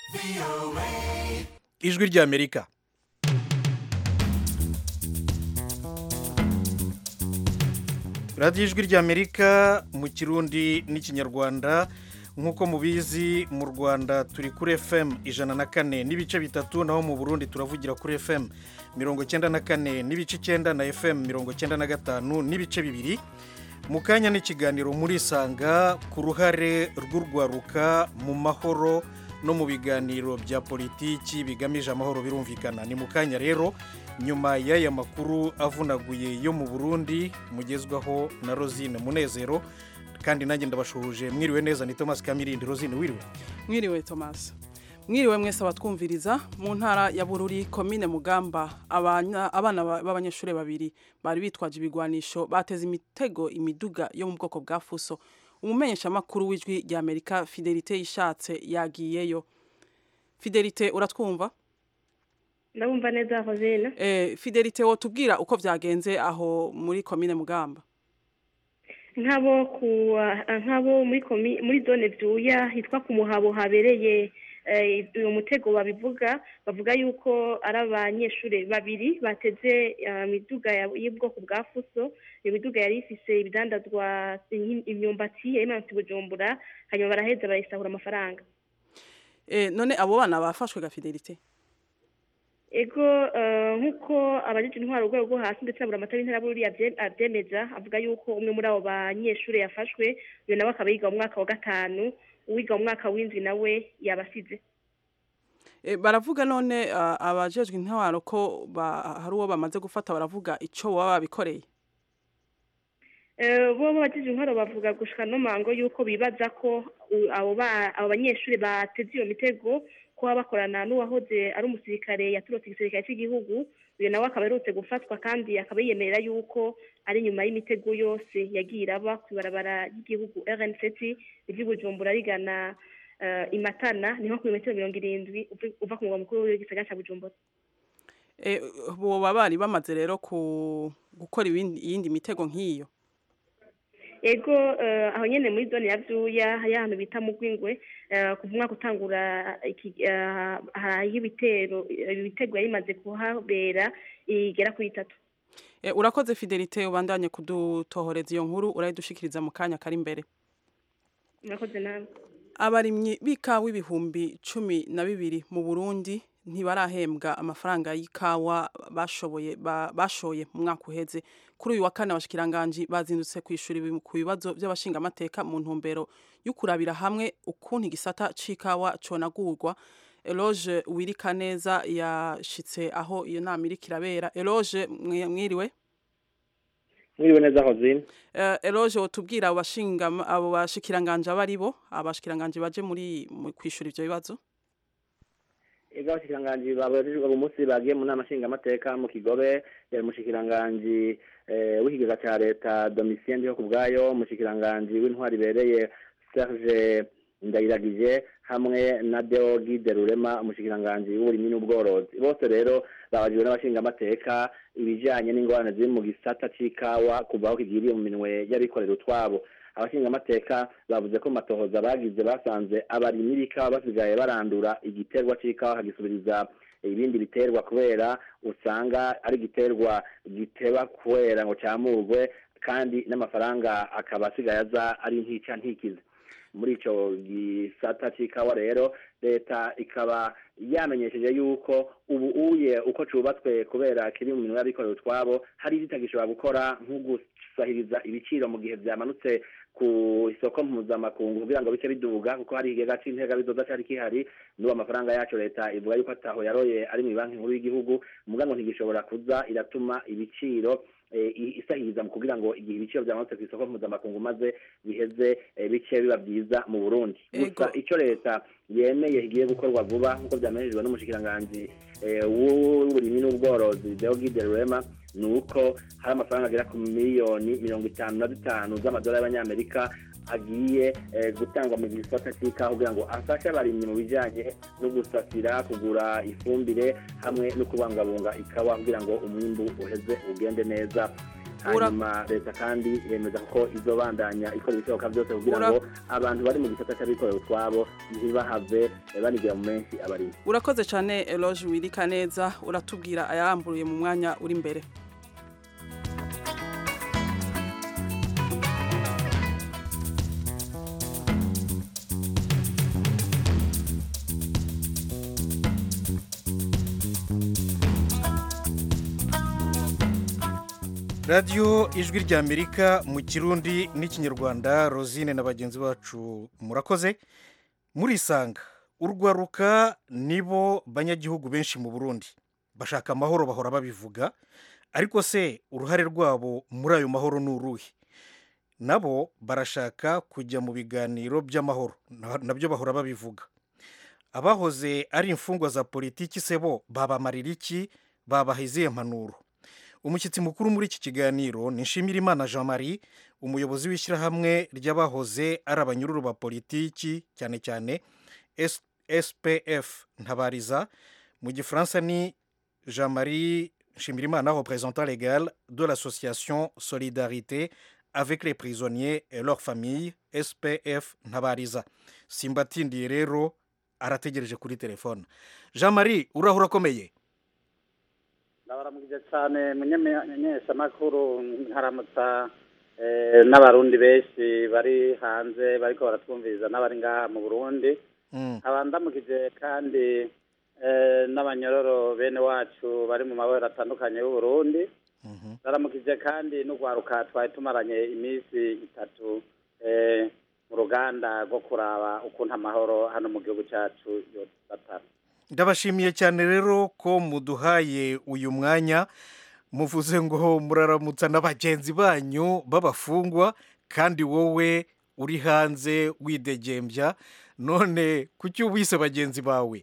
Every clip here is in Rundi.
ijwi ry'amerika radiyo ijwi ry'amerika mu kirundi n'ikinyarwanda nk'uko mubizi mu rwanda turi kuri fm ijana na kane n'ibice bitatu naho mu burundi turavugira kuri fm mirongo icyenda na kane n'ibice icyenda na fm mirongo icyenda na gatanu n'ibice bibiri mu kanya n'ikiganiro murisanga ku ruhare rw'urwaruka mu mahoro no mu biganiro bya politiki bigamije amahoro birumvikana ni mu kanya rero nyuma y'aya makuru avunaguye yo mu burundi mugezwaho na rosine munezero kandi nanjye ndabashuhuje mwiriwe neza ni thomas kamirindi rosine wiriwe mwiriwe thomas mwiriwe mwese abatwumviriza mu ntara ya bururi komine mugamba abana abana b'abanyeshuri babiri bari bitwaje ibigwanisho bateze imitego imiduga yo mu bwoko bwa fuso umumenyeshamakuru w'ijwi rya amerika fidelite yishatse yagiyeyo fidelite uratwumva ndabumva neza hozena eh, fidelite wotubwira uko vyagenze aho muri komine mugamba nk'abo ku nk'abo muri komi muri zone vyuya hitwa ku muhabo habereye uyu mutego babivuga bavuga yuko ari abanyeshuri babiri bateze imiduga y'ubwoko bwa fuso iyo miduga yari ifise ibidandazwa imyumbati yayimanutse bujumbura hanyuma baraheza barayisahura amafaranga none abo bana bafashwe ga fidelite ego nk'uko abajije intwaro urwego rwo hasi ndetse na buri amata y'intara buriya abyemeza avuga yuko umwe muri abo banyeshuri yafashwe uyu nawe akaba yiga mu mwaka wa gatanu uwiga mu mwaka w'indwi nawe yabasize baravuga none abajejwe intwaro ko hari uwo bamaze gufata baravuga icyo baba babikoreye bo bagize intwaro bavuga gushika no mango yuko bibaza ko abo banyeshuri bateze iyo mitego ko baba bakorana n'uwahoze ari umusirikare yaturutse igisirikare cy'igihugu uyu nawe akaba aherutse gufatwa kandi akaba yiyemerera yuko ari nyuma y'imitego yose yagiye iraba ku ibarabara ry'igihugu rnct iry'ubujumbura rigana imatana niho ku bimetero mirongo irindwi uva ku mugwa mukuru w'igisagara cya bujumbura boba bari bamaze rero gukora iyindi mitego nk'iyo ego aho nyine muri zone ya byuya hari ahantu bita mu rwingwe ku mwaka utangura y'ibitero ibitego yari imaze kuhabera igera kuri itatu urakoze fidelite ubandanye kudutohoreza iyo nkuru urayidushikiriza mu kanya kari imbere urakoze nawe abarimyi b'ikawa ibihumbi cumi na bibiri mu burundi ntibarahembwa amafaranga y'ikawa bashoboye bashoye mu mwaka uheze kuri uyu wa kane abashikiranganji bazindutse ku ishuri ku bibazo by'abashingamateka mu ntumbero yo kurabira hamwe ukuntu igisata c'ikawa conagurwa Eloge wirika neza yashitse aho iyo nama iriko irabera Eloge mwiriwe mwiriwe neza hozine uh, Eloge wotubwira abo bashinga abo bashikiranganje abari bo abashikiranganje baje muri kwishura ivyo bibazo ega abashikiranganji babajijwe uyu munsi bagiye mu nama nshingamateka mu kigobe yari umushikiranganji w'ikigega cya leta domitien ndiho ku bwayo umushikiranganji w'intwari ibereye serge ndayiragije hamwe na deogi de rurema umushikiranganji w'uburimyi n'ubworozi bose rero babajijwe n'abashingamateka ibijyanye n'ingorane ziri mu gisata c'ikawa kuva aho kigiriye mu minwe y'abikorera utwabo abashingamateka bavuze ko matohoza bagize basanze abarimyi b'ikawa basigaye barandura igiterwa c'ikawa kagisubiriza ibindi biterwa kubera usanga ari igiterwa giteba kubera ngo cyamurwe kandi n'amafaranga akaba asigaye aza ari ntica ntikize muri ico gisata c'ikawa rero leta ikaba yamenyesheje yuko ubu uye uko cubatswe kubera kiri mu minwe y'abikorera utwabo hari ibitagishobora gukora nko gusahiriza ibiciro mu gihe vyamanutse ku isoko mpuzamakungu kugira ngo bice biduga kuko hari ikigega c'intega bizoza cari kihari n'ubu amafaranga yacu leta ivuga yuko ataho yaroye ari mu banki nkuru y'igihugu muga ngo ntigishobora kuza iratuma ibiciro isahiriza mu kugira ngo igihe ibiciro byamanutse ku isoko mpuzamakungu maze biheze bice biba byiza mu burundi gusa icyo leta yemeye igiye gukorwa vuba nk'uko byamenyeshejwe n'umushikiranganji w'uburimyi n'ubworozi deogide rurema ni uko hari amafaranga agera ku miliyoni mirongo itanu na zitanu z'amadolari y'abanyamerika agiye gutangwa mu gisata cy'ikawa kugira ngo afashe abarimyi mu bijyanye no gusasira kugura ifumbire hamwe no kubungabunga ikawa kugira ngo umwimbu uheze ugende neza Ura- hanyuma leta kandi yemeza ko izobandanya ikora ibishoboka byose kugira Ura- ngo abantu bari mu gisata cy'abikorera utwabo ntibahave eh, banigira mu menshi abarimo urakoze cyane eloge wirika neza uratubwira ayaramburiye mu mwanya uri imbere radiyo ijwi ry'amerika mu kirundi n'ikinyarwanda rosine na bagenzi bacu murakoze murisanga urwaruka nibo banyagihugu benshi mu burundi bashaka amahoro bahora babivuga ariko se uruhare rwabo muri ayo mahoro ni uruhe nabo barashaka kujya mu biganiro by'amahoro na- nabyo bahora babivuga abahoze ari imfungwa za politiki se bo babamarira iki babaha izihe mpanuro umushyitsi mukuru muri iki kiganiro ni nshimirimana jean marie umuyobozi w'ishyirahamwe ry'abahoze ari abanyururu ba politiki cyane cyane S- spf ntabariza mu gifaransa ni jean marie nshimirimana représentant légal de l'association solidarité avec les prisonniers et leurs familles spf ntabariza simbatindiye rero arategereje kuri telefone jean marie uraho urakomeye ndabaramukije cyane munyeshamakuru nkaramutsa eh, n'abarundi benshi bari hanze bariko baratwumviriza n'abari ngaha mu burundi Mm, nkaba ndamukije kandi eh, n'abanyororo bene wacu bari mu mabara atandukanye y'uburundi mhm. ndaramukije kandi n'urwaruka twari tumaranye iminsi itatu eh, mu ruganda rwo kuraba ukuntu amahoro hano mu gihugu cyacu yobatara ndabashimiye cyane rero ko muduhaye uyu mwanya muvuze ngo muraramutsa na bagenzi banyu b'abafungwa kandi wowe uri hanze widegembya none kuki wise bagenzi bawe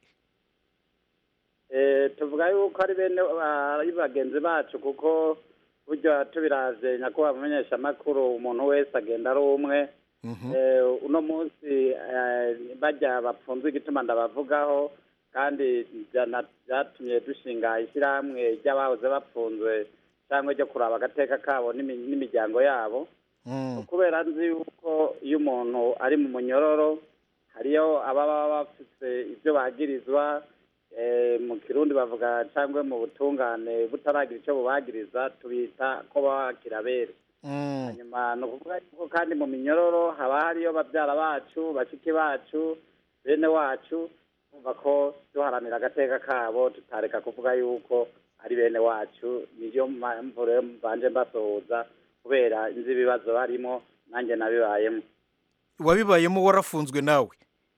Eh, tuvuga yuko ari bene ari bagenzi bacu kuko burya tubiravye nyakubahwa mumenyeshamakuru umuntu wese agenda ari umwe Mhm. Eh, uno munsi eh, bajya bapfunzwe igituma ndabavugaho kandi byana- byatumye dushinga ishyirahamwe ry'abahoze bapfunzwe cyangwa ryo kuraba agateka kabo n'imi- n'imiryango yabo Mm, kubera nzi yuko iyo umuntu ari mu munyororo hariyo ababa bafite ibyo bagirizwa eh, mu kirundi bavuga cyangwa mu butungane butaragira icyo bubagiriza tubita ko bakira bere mm, hanyuma ni ukuvuga yuko kandi mu minyororo haba hariyo babyara bacu bashiki bacu bene wacu kumva ko duharanira agateka kabo tutareka kuvuga yuko ari bene wacu niyo mpamvu rero mbanje mbasohoza kubera nzi ibibazo barimo nanjye nabibayemo wabibayemo warafunzwe nawe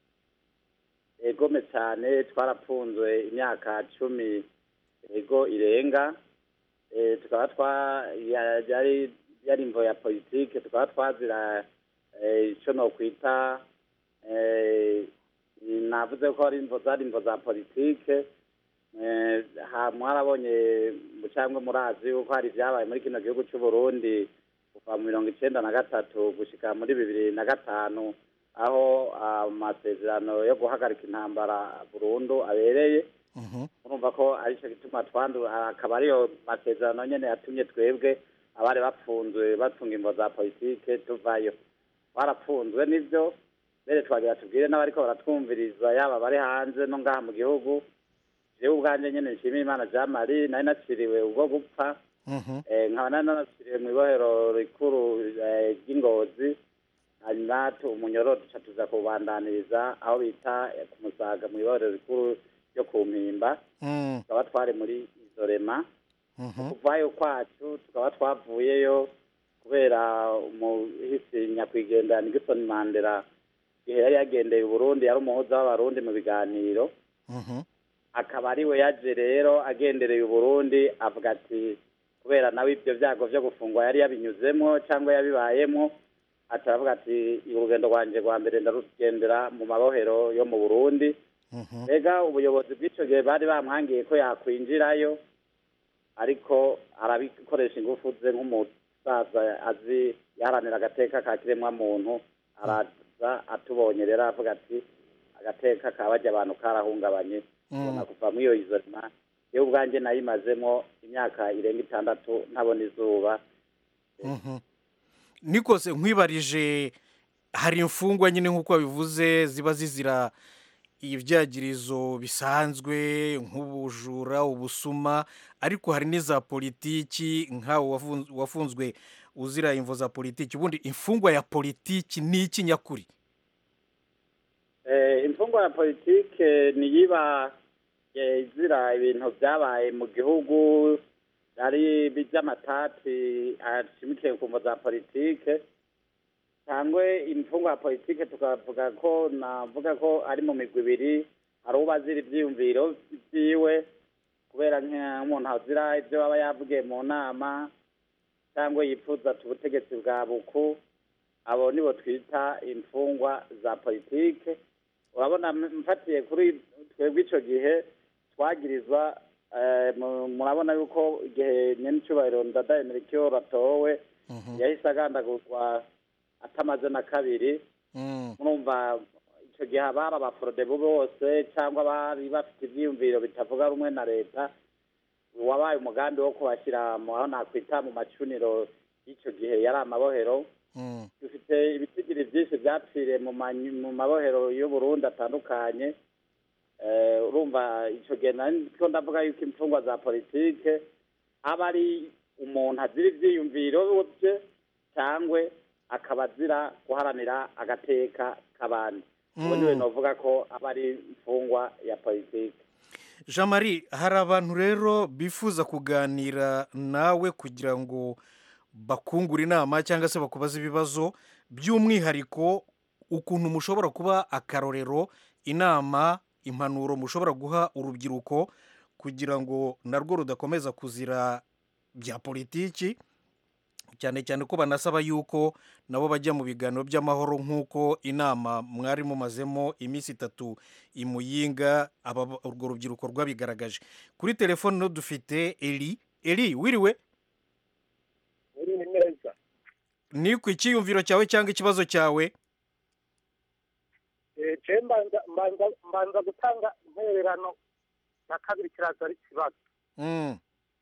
egome cyane twarapfunzwe imyaka cumi ego irenga Eh, tukaba twa ya- yari yari imvo ya politike tukaba twazira eh, ico nokwita eh, navuze ko ari imvo zari imvo za politike Eh, ha mwarabonye cyangwa murazi yuko hari ibyabaye muri kino gihugu cy'u Burundi kuva mu mirongo icenda na gatatu gushika muri bibiri na gatanu aho amasezerano yo guhagarika intambara burundu abereye Mhm. urumva ko aricyo gituma twandura akaba ariyo masezerano nyene yatumye twebwe abari bapfunzwe bapfunga imvo za politike tuvayo barapfunzwe nivyo mbere twagira tubwire n'abariko baratwumviriza yaba bari hanze no ngaha mu gihugu jewe ubwanje nyene nshimiye imana jean marie nari naciriwe ubwo gupfa Mhm. Eh, nkaba nari nanaciriwe mu ibohero rikuru eh, ry'ingozi hanyuma tu- umunyororo duca tuza kubandaniriza aho bita eh, ku musaga mu ibohero rikuru ryo ku mpimba Mm, tukaba twari muri izorema mhm. kuvayo kwacu tukaba twavuyeyo kubera umuhisi nyakwigendera Nixon Mandela igihe yari yagendeye Burundi yari umuhuza w'abarundi mu biganiro Mhm. akaba ari we yaje rero agendereye Burundi avuga ati kubera nawe ibyo byago byo gufungwa yari yabinyuzemo cyangwa yabibayemo ataravuga ati urugendo rwanjye rwa mbere ndarugendera mu mabohero yo mu Burundi Mhm. mbega ubuyobozi bw'icyo gihe bari bamwangiye ko yakwinjirayo ariko arabikoresha ingufu ze nk'umusaza azi yaharanira agateka ka kiremwamuntu araza atubonye rero avuga ati agateka ka bajya abantu karahungabanye ubona kuva muri iyo izorima yewe ubwanjye nayimazemo imyaka irenga itandatu ntabona izuba Mhm. nikose nkwibarije hari imfungwa nyine nk'uko wabivuze ziba zizira ibyagirizo bisanzwe nk'ubujura ubusuma ariko hari n'iza politiki nk'aho wafun- wafunzwe uzira imvo za politiki ubundi imfungwa ya politiki ni iki nyakuri Eh, imfungwa ya politike niyiba eh, izira ibintu byabaye mu gihugu ari by'amatati ashimikiye ku mvo za politike cyangwa imfungwa ya politike tukavuga ko navuga ko ari mu migwi ibiri hari uba azira ibyiyumviro byiwe kubera nk'umuntu azira ibyo aba yavugiye mu nama cyangwa yifuza ati ubutegetsi bwa buku abo nibo twita imfungwa za politike urabona m- mfatiye kuri twebwe icyo gihe twagirizwa eh, mu- murabona yuko igihe nyenicubahiro ndadaye merikiyo ratowe yahise agandagurwa atamaze na kabiri Mm, murumva icyo gihe abari abaforodebu bose cyangwa bari bafite ibyiyumviro bitavuga rumwe na leta wabaye umugambi wo kubashyira mu aho nakwita mu macuniro y'icyo gihe yari amabohero mm, dufite ibitigiri byinshi byapfiriye mu manyu- mu mabohero y'uburundi atandukanye Eh, urumva icyo gihe niko ndavuga yuko imfungwa za politike aba ari umuntu azira ibyiyumviro bye cyangwa akaba azira guharanira agateka k'abandi ubu niwe navuga ko aba ari imfungwa ya politike jean marie hari abantu rero bifuza kuganira nawe kugira ngo bakungure inama cyangwa se bakubaze ibibazo by'umwihariko ukuntu mushobora kuba akarorero inama impanuro mushobora guha urubyiruko kugira ngo narwo rudakomeza kuzira bya politiki cyane cyane ko banasaba yuko nabo bajya mu biganiro by'amahoro nk'uko inama mwari mumazemo iminsi itatu imuyinga aba urwo rubyiruko rwabigaragaje kuri telefone no dufite eri eri wiriwe uri neza ni ku icyiyumviro cyawe cyangwa ikibazo cyawe je mbanza mbanza mbanza gutanga intererano na kabiri kiraza ari ikibazo Mm,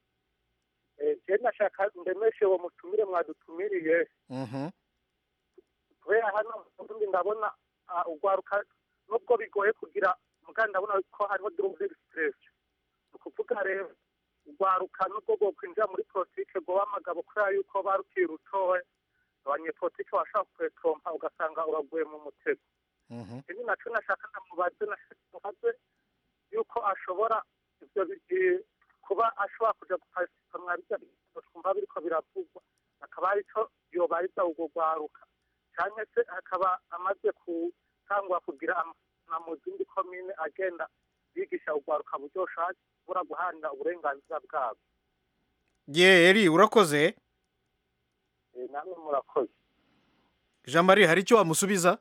Eh, je nashaka ndemeshe uwo mutumire mwadutumiriye mhm, kubera hano mu Burundi ndabona ah, urwaruka nubwo bigoye kugira muga ndabona ko hariho double stress ni ukuvuga rero urwaruka nubwo rwo kwinjira muri politike rwoba amagabo kubera yuko barukiye urutowe abanyepolitike bashaka kwetrompa ugasanga uraguye mu mutego mhm. ibi nacyo nashaka ndamubaze nashaka yuko ashobora ibyo bi- kuba ashobora kuja guparticipa mwa bijya bibazo twumva biriko biravugwa akaba aricyo yobariza urwo rwaruka cyangwa se akaba amaze gutangwa kugira ama mu zindi komine agenda yigisha urwaruka buryo bushobora guharanira uburenganzira bwabo ye eri urakoze Eh, namwe murakoze jean marie hari icyo wamusubiza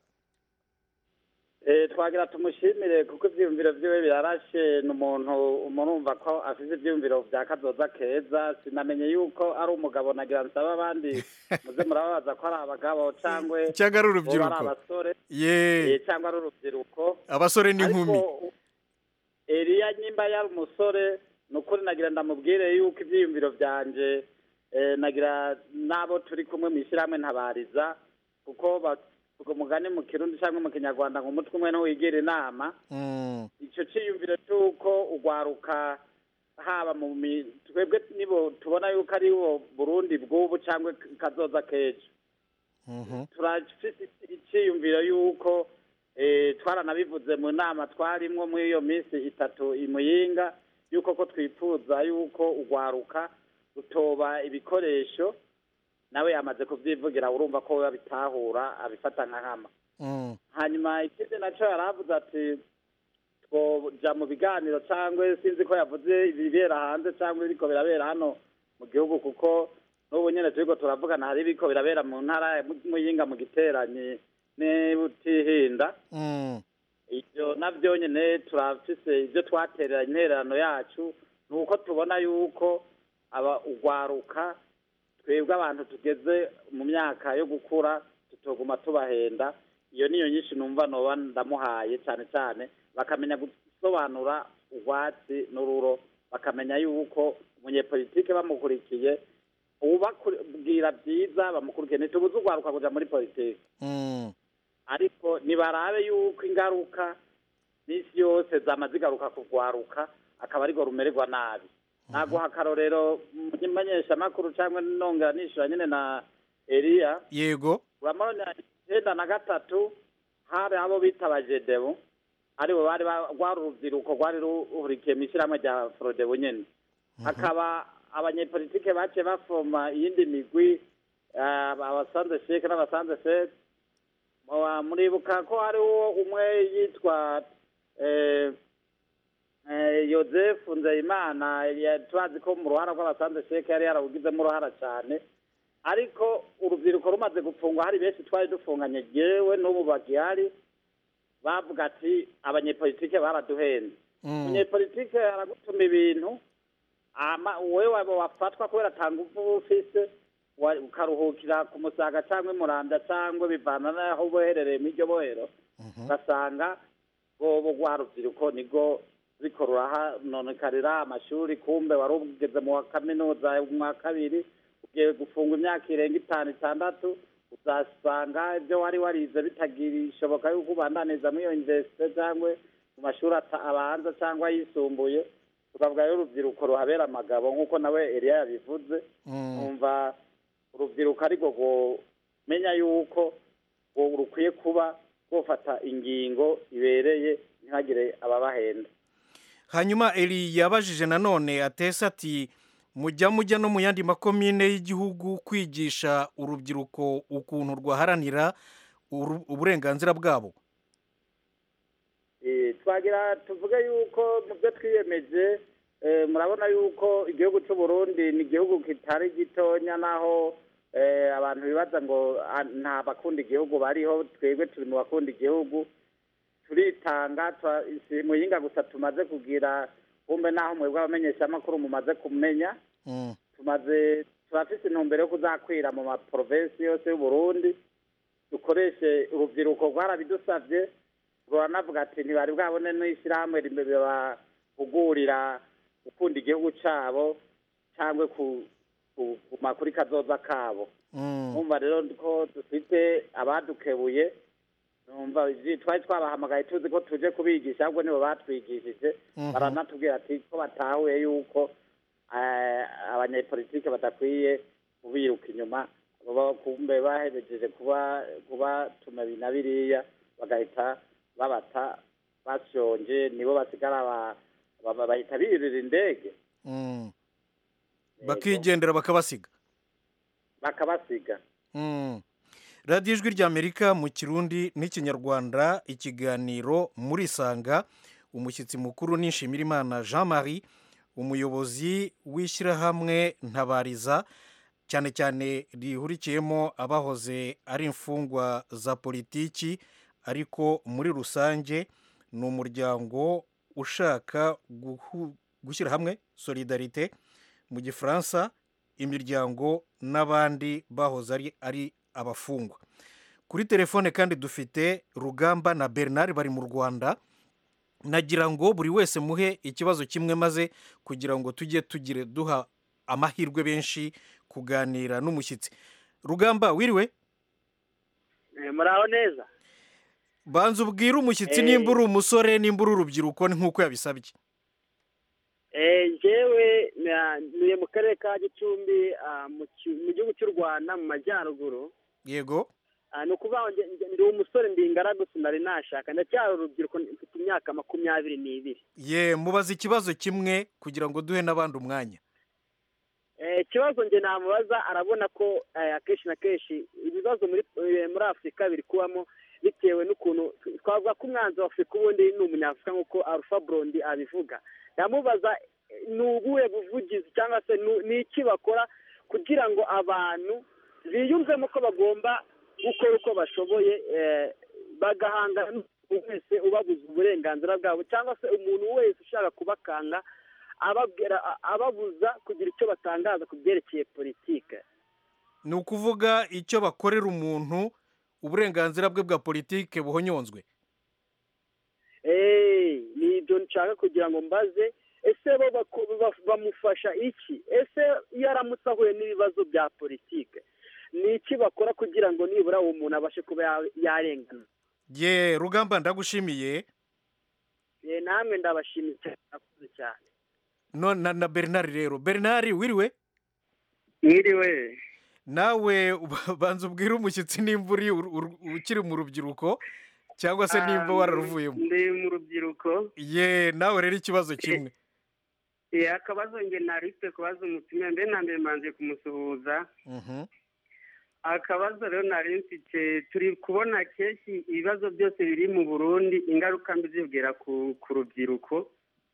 Eh, twagira tumushimire kuko ibyiyumviro byiwe birarashe ni umuntu murumva ko afite ibyiyumviro bya kazoza keza sinamenye yuko ari umugabo nagira nsaba abandi muze murababaza ko ari abagabo cyangwa cyangwa ari boba ari urubyiruko abasore ye eh, cyangwa ari urubyiruko abasore n'inkumi ariko Eliya nyimba yari umusore ni ukuri nagira ndamubwire yuko ibyiyumviro byanje eh, nagira n'abo turi kumwe mu ishyirahamwe ntabariza kuko bavuga umugani mu kirundi cyangwa mu kinyarwanda ngo umutwe umwe ntiwigira inama Mm, icyo cyiyumviro cy'uko ugwaruka haba mu mi- twebwe nibo tubona yuko ari bo burundi bw'ubu cyangwa kazoza k'ejo mhm, turafite icyiyumviro y'uko eh, twaranabivuze mu nama twarimwo muri iyo minsi itatu imuyinga y'uko ko twifuza y'uko ugwaruka rutoba ibikoresho nawe yamaze kubyivugira urumva ko we abitahura abifata nka hama mm, hanyuma ikindi nacyo yari avuze ati twoja mu biganiro cyangwa sinzi ko yavuze ibibera hanze cyangwa ibiriko birabera hano mu gihugu kuko n'ubu nyine turiko turavugana hari ibiriko birabera mu ntara ya muyinga mu giteranyi n'ibutihinda mm, ibyo nabyo nyine turafise ibyo twaterera intererano yacu ni uko tubona yuko aba ugwaruka twebwe abantu tugeze mu myaka yo gukura tutoguma tubahenda iyo niyo nyinshi numva noba ndamuhaye cyane cyane bakamenya gusobanura urwatsi n'ururo bakamenya yuko umunyepolitike bamukurikiye ubabwira byiza bamukurikiye ntitubuze urwaruka kuja muri politiki Mm. ariko nibarabe yuko ingaruka n'isi yose zama zigaruka kugwaruka akaba ariko rumererwa nabi naguha akarorero menyeshamakuru cyangwa nongera nishura nyine na eliya yego urabona icyenda na gatatu hari abo bita abajedebu aribo bari ba- rwari urubyiruko rwari ruhurikiye mu ishyirahamwe rya forodebu nyine hakaba abanyepolitike baciye bafoma iyindi migwi eh, abasanze sheke n'abasanze fete Muba- muribuka ko hariho umwe yitwa eh, eh, yosefu nzeyimana ya- turazi ko mu ruhara rw'abasanze sheke yari yarawugizemo uruhara cyane ariko urubyiruko rumaze gufungwa hari benshi twari dufunganye yewe n'ubu bagihari bavuga ati abanyepolitike baraduhenze Mm. umunyepolitike aragutuma ibintu ama wowe waba wafatwa kubera atanga uvu ufise wa- ukaruhukira ku musaga cyangwa imuranda cyangwa bivana n'aho boherereye mu iryo bohero ugasanga bobo rwa rubyiruko nibwo riko rurahanonkarira amashuri kumbe wari ugeze mu wa kaminuza mu wa kabiri ugiye gufungwa imyaka irenga itanu itandatu uzasanga ibyo wari warize bitagishoboka yuko ubandaniza muri iyo universite cyangwa mu mashuri ata- abanza cyangwa ayisumbuye tukavuga rero urubyiruko ruhabera amagabo nk'uko nawe Eliya yabivuze Mm. numva urubyiruko ariko menya yuko ngo rukwiye kuba rufata ingingo ibereye ntihagire ababahenda hanyuma eli yabajije nanone atese ati mujya mujya no mu yandi makomine y'igihugu kwigisha urubyiruko ukuntu rwaharanira uru- uburenganzira bwabo Eh, twagira tuvuge yuko mu byo twiyemeje eh, murabona yuko igihugu cy'u Burundi ni igihugu kitari gitonya naho eh, abantu bibaza ngo ah, nta bakunda igihugu bariho twebwe turi mu bakunda igihugu turitanga twa- si muyinga gusa tumaze kugira kumbe naho mwebwe abamenyeshamakuru mumaze kumenya Mm. tumaze turafise intumbero yo kuzakwira mu maprovensi yose y'u Burundi dukoreshe urubyiruko rwarabidusavye ruranavuga ati ntibari bwabone n'ishyirahamwe ribahugurira gukunda igihugu cabo cyangwa ku- ku- kuguma kuri kazoza kabo Mm. numva rero ko dufite abadukebuye numva ivyi- twari twabahamagaye tuzi ko tuje kubigisha ahubwo nibo batwigishije Mhm. baranatubwira ati ko batahuye yuko eh, abanyepolitike badakwiye kubiruka inyuma baba kumbe baherejeje kuba kubatuma ibi na biriya bagahita babata bashonje nibo basigara ba- ba- bahita birira indege Mm. Yego. bakigendera bakabasiga bakabasiga Mm. radiyo ijwi ry'amerika mu kirundi n'ikinyarwanda ikiganiro muri sanga umushyitsi mukuru nishimirimana jean marie umuyobozi w'ishyirahamwe ntabariza cyane cyane rihurikiyemo abahoze ari imfungwa za politiki ariko muri rusange ni umuryango ushaka guhu- gushyira hamwe solidarite mu gifaransa imiryango n'abandi bahoze ari ari abafungwa kuri telefone kandi dufite rugamba na bernard bari mu rwanda nagira ngo buri wese muhe ikibazo kimwe maze kugira ngo tujye tugire duha amahirwe benshi kuganira n'umushyitsi rugamba wiriwe muraho neza banza ubwire umushyitsi Eh. nimba uri umusore nimba uri urubyiruko ni nk'uko yabisabye Eh, njyewe na- ntuye mu karere ka gicumbi ah, mu ki- mu gihugu cy'u rwanda mu majyaruguru yego Ah, ni ukuvuga ngo nge- nge- ndi umusore ndi ingaragu sinari nashaka ndacyari urubyiruko mfite imyaka makumyabiri n'ibiri ye mubaza ikibazo kimwe kugira ngo duhe n'abandi umwanya Eh, ikibazo njye namubaza arabona ko eh, akenshi na kenshi ibibazo muri eh, muri afurika biri kubamo bitewe n'ukuntu twavuga ko umwanzi wa afurika ubundi ni umunyafurika nk'uko alpha brondi abivuga ndamubaza eh, ni ubuhe buvugizi cyangwa se nu- ni iki bakora kugira ngo abantu biyumvemo ko bagomba gukora uko bashoboye eh, bagahangana n'umuntu wese ubabuza uburenganzira bwabo cyangwa se umuntu wese ushaka kubakanga ababwira a- ababuza kugira icyo batangaza ku byerekeye politike ni ukuvuga icyo bakorera umuntu uburenganzira bwe bwa politike buhonyonzwe Eh, ni ibyo nshaka kugira ngo mbaze ese bo bako- ba- bamufasha iki ese iyo aramutse ahuye n'ibibazo bya politike ni iki bakora kugira ngo nibura uwo muntu abashe kuba ya- yarengana ye rugamba ndagushimiye Eh, namwe ndabashimiye cyane murakoze cyane no na, na bernard rero bernard wiriwe mwiriwe nawe uba- banza ubwire umushyitsi nimba uri ur- ur- ukiri mu rubyiruko cyangwa se nimba Ah, wararuvuyemo ndi mu rubyiruko ye nawe rero ikibazo kimwe Eh, akabazo nge narifite kubaza umutumire mbere na mbere mbanze kumusuhuza Mhm. akabazo rero nari mfite turi kubona kenshi ibibazo byose biri mu burundi ingaruka mbi zibwira ku ku rubyiruko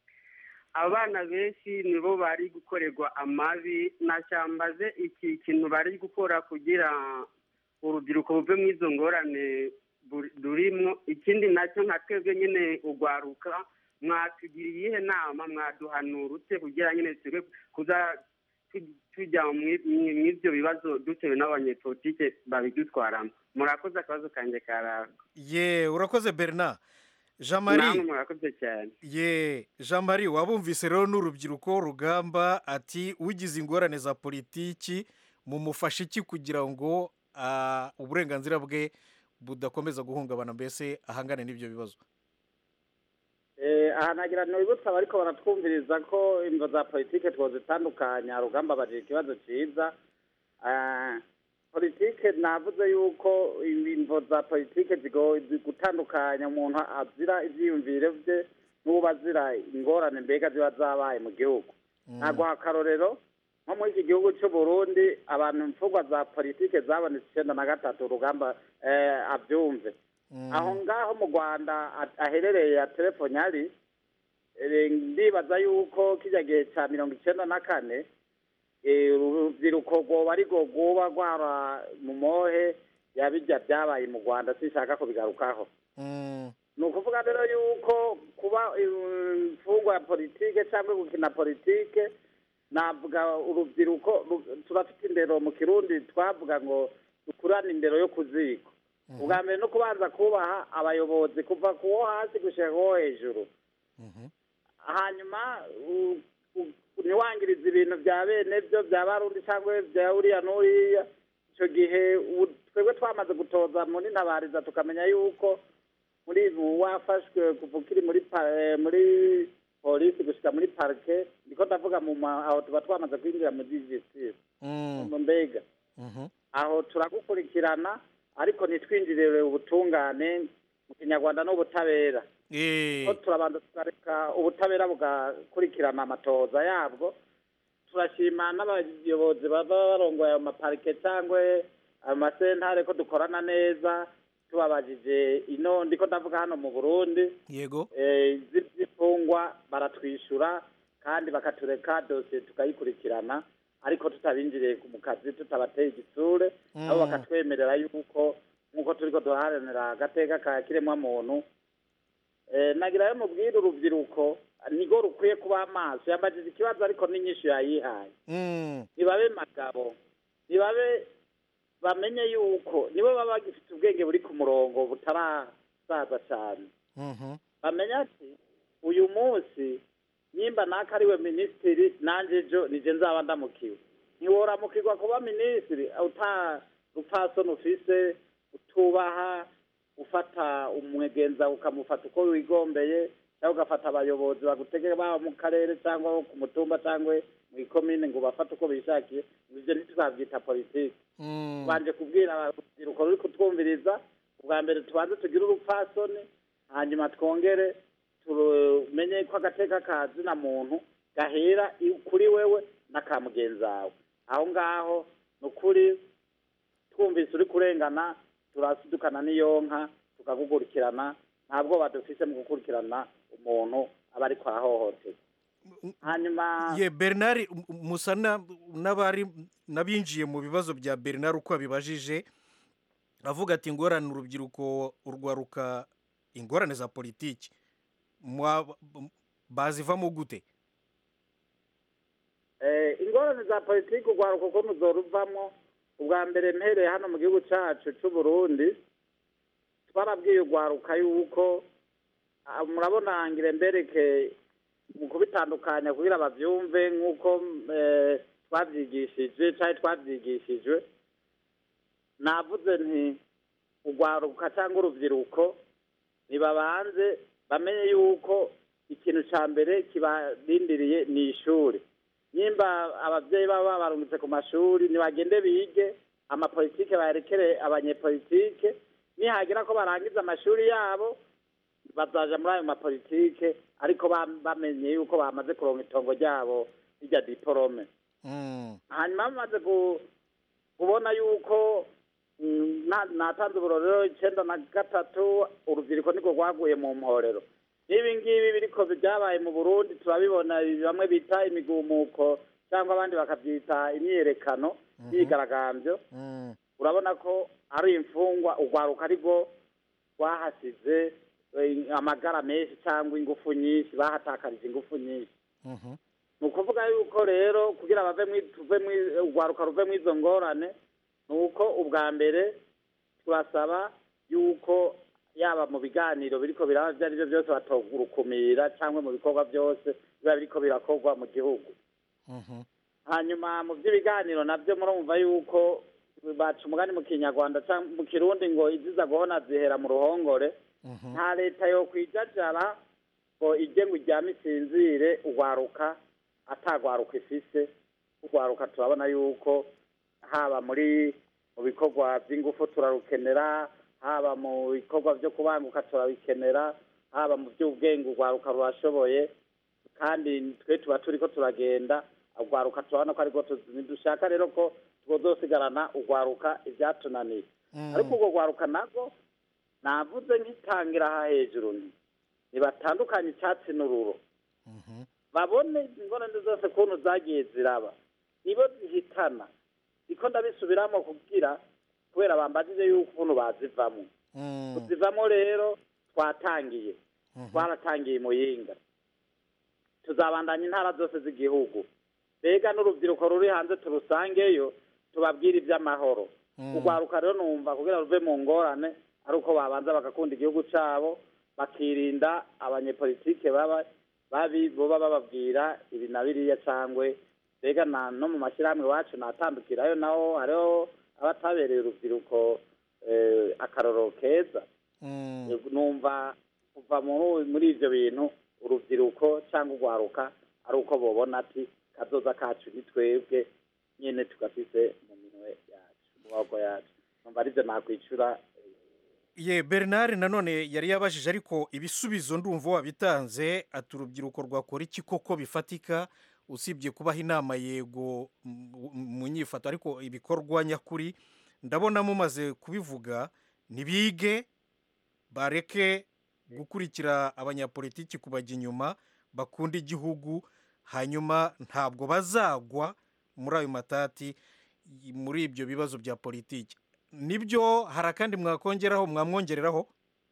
abana benshi nibo bari gukorerwa amabi nashyambaze iki kintu bari gukora kugira urubyiruko buve mu izo ngorane buri- durimo ikindi nacyo nka twebwe nyine ugwaruka mwatugira iyihe nama mwaduhanura ute kugira nyine twe kuza tu- tujya mu- mu- mu ibyo bibazo dutewe n'abanyepolitike babidutwaramo murakoze akabazo kanjye karako ye urakoze bernard jean namwe marie murakoze cyane ye jean marie wabumvise rero n'urubyiruko rugamba ati ugize ingorane za politiki mumufashe iki kugira ngo ah, uburenganzira bwe budakomeza guhungabana mbese ahangane n'ibyo bibazo Eh, aha nagira ntibibutsa abariko baratwumviriza ko imvo za politike twozitandukanya rugamba bagira ikibazo ciza Ah, politike navuze yuko imvo za politike zigo- zi- gutandukanya umuntu azira ivyiyumvire vye n'uwo azira ingorane mbega ziba zabaye mu gihugu naguha akarorero nko muri iki gihugu cy'u Burundi abantu imfungwa za politike zabonetse icenda na gatatu rugamba eh, avyumve aho ngaho mu rwanda a- aherereye ya telefoni ari eh, ndibaza yuko kijya gihe cya mirongo icyenda na kane eh, urubyiruko rwoba ari rwo rwoba rwara mu mohe yabijya byabaye mu rwanda sinshaka kubigarukaho ni ukuvuga rero yuko kuba eh, imfungwa ya politike cyangwa gukina politike navuga urubyiruko ru- turafite indero mu kirundi twavuga ngo dukurane indero yo ku ziko ubwa mbere no kubanza kubaha abayobozi kuva ku wo hasi gushyira ku wo hejuru hanyuma u- u- ntiwangirize ibintu bya bene byo bya barundi cyangwa bya uriya n'uriya icyo gihe ubu- twebwe twamaze gutoza muri ntabariza tukamenya yuko muri ubu wafashwe kuva ukiri muri pa- eh, muri polisi gushyika muri parike niko ndavuga mu ma- aho tuba twamaze kwinjira mu digisitiri mu mbega aho turagukurikirana ariko ntitwinjirire ubutungane mu kinyarwanda n'ubutabera ko turabanza tukareka ubutabera bugakurikirana amatoza yabwo turashima n'abayobozi baba barongoye ayo maparike cyangwa ayo masentare ko dukorana neza tubabajije ino ndiko ndavuga hano mu burundi yego eh, zi- z'imfungwa baratwishyura kandi bakatureka dosiye tukayikurikirana ariko tutabinjiriye mu kazi tutabateye igitsure nabo Mm. bakatwemerera yuko nk'uko turiko duharanira agateka ka kiremwamuntu eh, nagira yo mubwire urubyiruko nigo rukwiye kuba amaso yambajije ikibazo ariko n'inyishu yayihaye ntibabe magabo ntibabe bamenye yuko nibo baba bagifite ubwenge buri ku murongo butarasaza cyane bamenya ati uyu munsi nimba naka ariwe minisitiri nanjye ejo nije nzaba ndamukiwe ntiworamukirwa kuba minisitiri uta rupfasoni ufise utubaha ufata umwegenza ukamufata uko wigombeye cyangwa ugafata abayobozi bagutegeka baba mu karere cyangwa ku mutumba cyangwa mu ikomine ngo bafate uko bishakiye ibyo ntituzabyita politiki tubanje kubwira urubyiruko ruri kutwumviriza ubwa mbere tubanze tugire urupfasoni hanyuma twongere tumenye ko agateka ka zina muntu gahera i- kuri wewe n'aka mugenzi wawe aho ngaho ni ukuri twumvise uri kurengana turasidukana n'iyonka tukagugurikirana ntabwo badufise mu gukurikirana umuntu aba ariko arahohoterwa hanyuma ye bernard m- musa na- n'abari n'abinjiye mu bibazo bya bernard uko abibajije avuga ati ingorane urubyiruko urwaruka ingorane za politiki mwa- bazivamo gute Eh, ingorane za politiki urwaruka uko ruvamo ubwa mbere mpereye hano mu gihugu cyacu cy'u Burundi twarabwiye urwaruka yuko ah, murabona ngire mbereke mu kubitandukanya kugira bavyumve nk'uko eh, twavyigishije cyangwa twavyigishijwe navuze nti urwaruka cyangwa urubyiruko nibabanze bamenye yuko ikintu cya mbere kibarindiriye ni ishuri nimba ababyeyi baba babarungitse ku mashuri ntibagende bige amapolitike bayerekere abanyepolitike nihagira ko barangiza amashuri yabo bazaja muri ayo mapolitike ariko ba- bamenye yuko bamaze kuronka itongo ryabo rirya diporome Mm. hanyuma bamaze ku- kubona yuko mm, na- natanze uburorero icenda na gatatu urubyiruko niko rwaguye mu mporero n'ibi ngibi biriko byabaye mu burundi turabibona ibi bamwe bita imigumuko cyangwa abandi bakabyita imyiyerekano myigaragambyo Mm. urabona ko ari imfungwa urwaruka ariko rwahasize eh, amagara menshi cyangwa ingufu nyinshi bahatakarije ingufu nyinshi Mhm. ni ukuvuga yuko rero kugira bave mwi- tuve mwi- urwaruka ruve mu izo ngorane ni uko ubwa mbere turasaba yuko yaba mu biganiro biriko biraba ibyo ari byo byose batogurukumira cyangwa mu bikorwa byose biba biriko birakorwa mu gihugu Mhm. hanyuma mu by'ibiganiro nabyo murumva yuko baca umugani mu kinyarwanda cyangwa mu kirundi ngo iziza guhona zihera mu ruhongore Mhm. nta leta yo kwijajara ngo ijye ngo iryame isinzire urwaruka atagwaruka ifise urwaruka turabona yuko haba muri mu bikorwa by'ingufu turarukenera haba mu bikorwa byo kubanguka turabikenera haba mu by'ubwenge urwaruka rurashoboye kandi twe tuba turiko turagenda urwaruka turabona ko ariko dushaka rero ko twozosigarana urwaruka ibyatunaniye Mm. ariko urwo rwaruka nabwo navuze nkitangira aha hejuru nti nibatandukanye icyatsi n'ururo Mhm. babone ingorane zose kuntu zagiye ziraba nibo zihitana niko ndabisubiramo kugira kubera bambajije yuko ukuntu bazivamo Mm. kuzivamo rero twatangiye Mhm. twaratangiye muyinga tuzabandanya intara zose z'igihugu mbega n'urubyiruko ruri hanze turusangeyo tubabwire iby'amahoro Mm. urwaruka rero numva kugira ruve mu ngorane ari uko babanza bagakunda igihugu cyabo bakirinda abanyepolitike baba babi boba bababwira ibi na biriya cangwe mbega na no mu mashyirahamwe iwacu natandukirayo naho hariho abatabereye urubyiruko eh, akarorero keza Mm. numva kuva muri muri ibyo bintu urubyiruko cyangwa urwaruka ari uko bobona ati kazoza kacu ni twebwe nyine tugafise mu minwe yacu mu maboko yacu numva aribyo nakwicura ye bernard nanone yari yabajije ariko ibisubizo ndumva wabitanze ati urubyiruko rwakora iki koko bifatika usibye kubaha inama yego mu- mu nyifato ariko ibikorwa nyakuri ndabona mumaze kubivuga ntibige bareke gukurikira abanyapolitiki kubajya inyuma bakunda igihugu hanyuma ntabwo bazagwa muri ayo matati y- muri ibyo bibazo bya politiki nibyo hari akandi mwakongeraho mwamwongereraho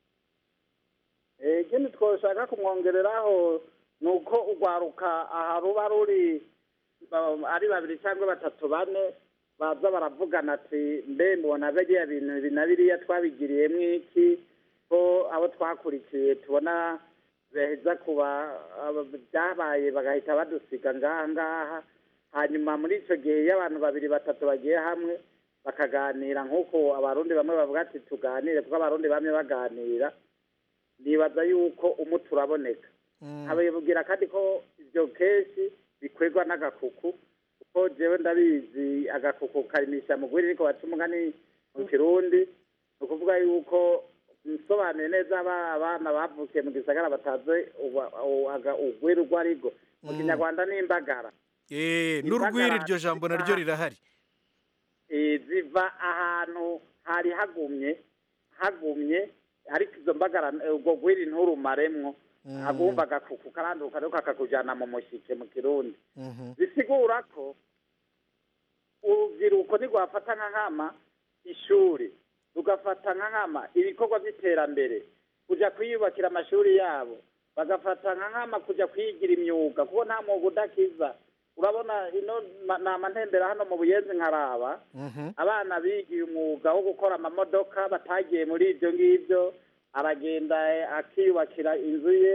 Eh, ikindi twoshaka kumwongereraho ni uko urwaruka aha ruba ruri ba- ari babiri cyangwa batatu bane baza baravugana ati mbe mbona biriya bintu ibi na biriya twabigiriyemo iki ko abo twakurikiye tubona beheza kuba aba- byabaye bagahita badusiga ngaha ngaha hanyuma muri icyo gihe iyo abantu babiri batatu bagiye hamwe bakaganira nk'uko abarundi bamwe bavuga ati tuganire kuko abarundi bamwe baganira nibaza yuko umuti uraboneka ababwira kandi ko ibyo kenshi bikorwa n'agakuku kuko jewe ndabizi agakuku karimisha mugwiri ariko baca umugani mu kirundi ni ukuvuga yuko nsobanuye neza aba- abana bavukiye mu gisagara batazi uba- u- aga- ugwiri urwo ari rwo mu Mm. kinyarwanda ni imbagara Eh, Imbagara n'urwiri iryo jambo ziva- naryo rirahari eh, ziva ahantu hari hagumye hagumye ariko izo mbagara eh, ubwo gwiri nturumaremwo Mm. agumva agakuku karanduka ariko kakakujana mu mushike mu kirundi Mhm. bisigura ko urubyiruko ntirwafata nka nkama ishuri rugafata nka nkama ibikorwa by'iterambere kujya kwiyubakira amashuri yabo bagafata nka nkama kujya kwigira imyuga kuko nta mwuga udakiza urabona ino ma- ni amantembera hano mu buyenzi nkaraba Mhm. abana bigiye umwuga wo gukora amamodoka batagiye muri ibyo ngibyo aragenda eh, akiyubakira inzu ye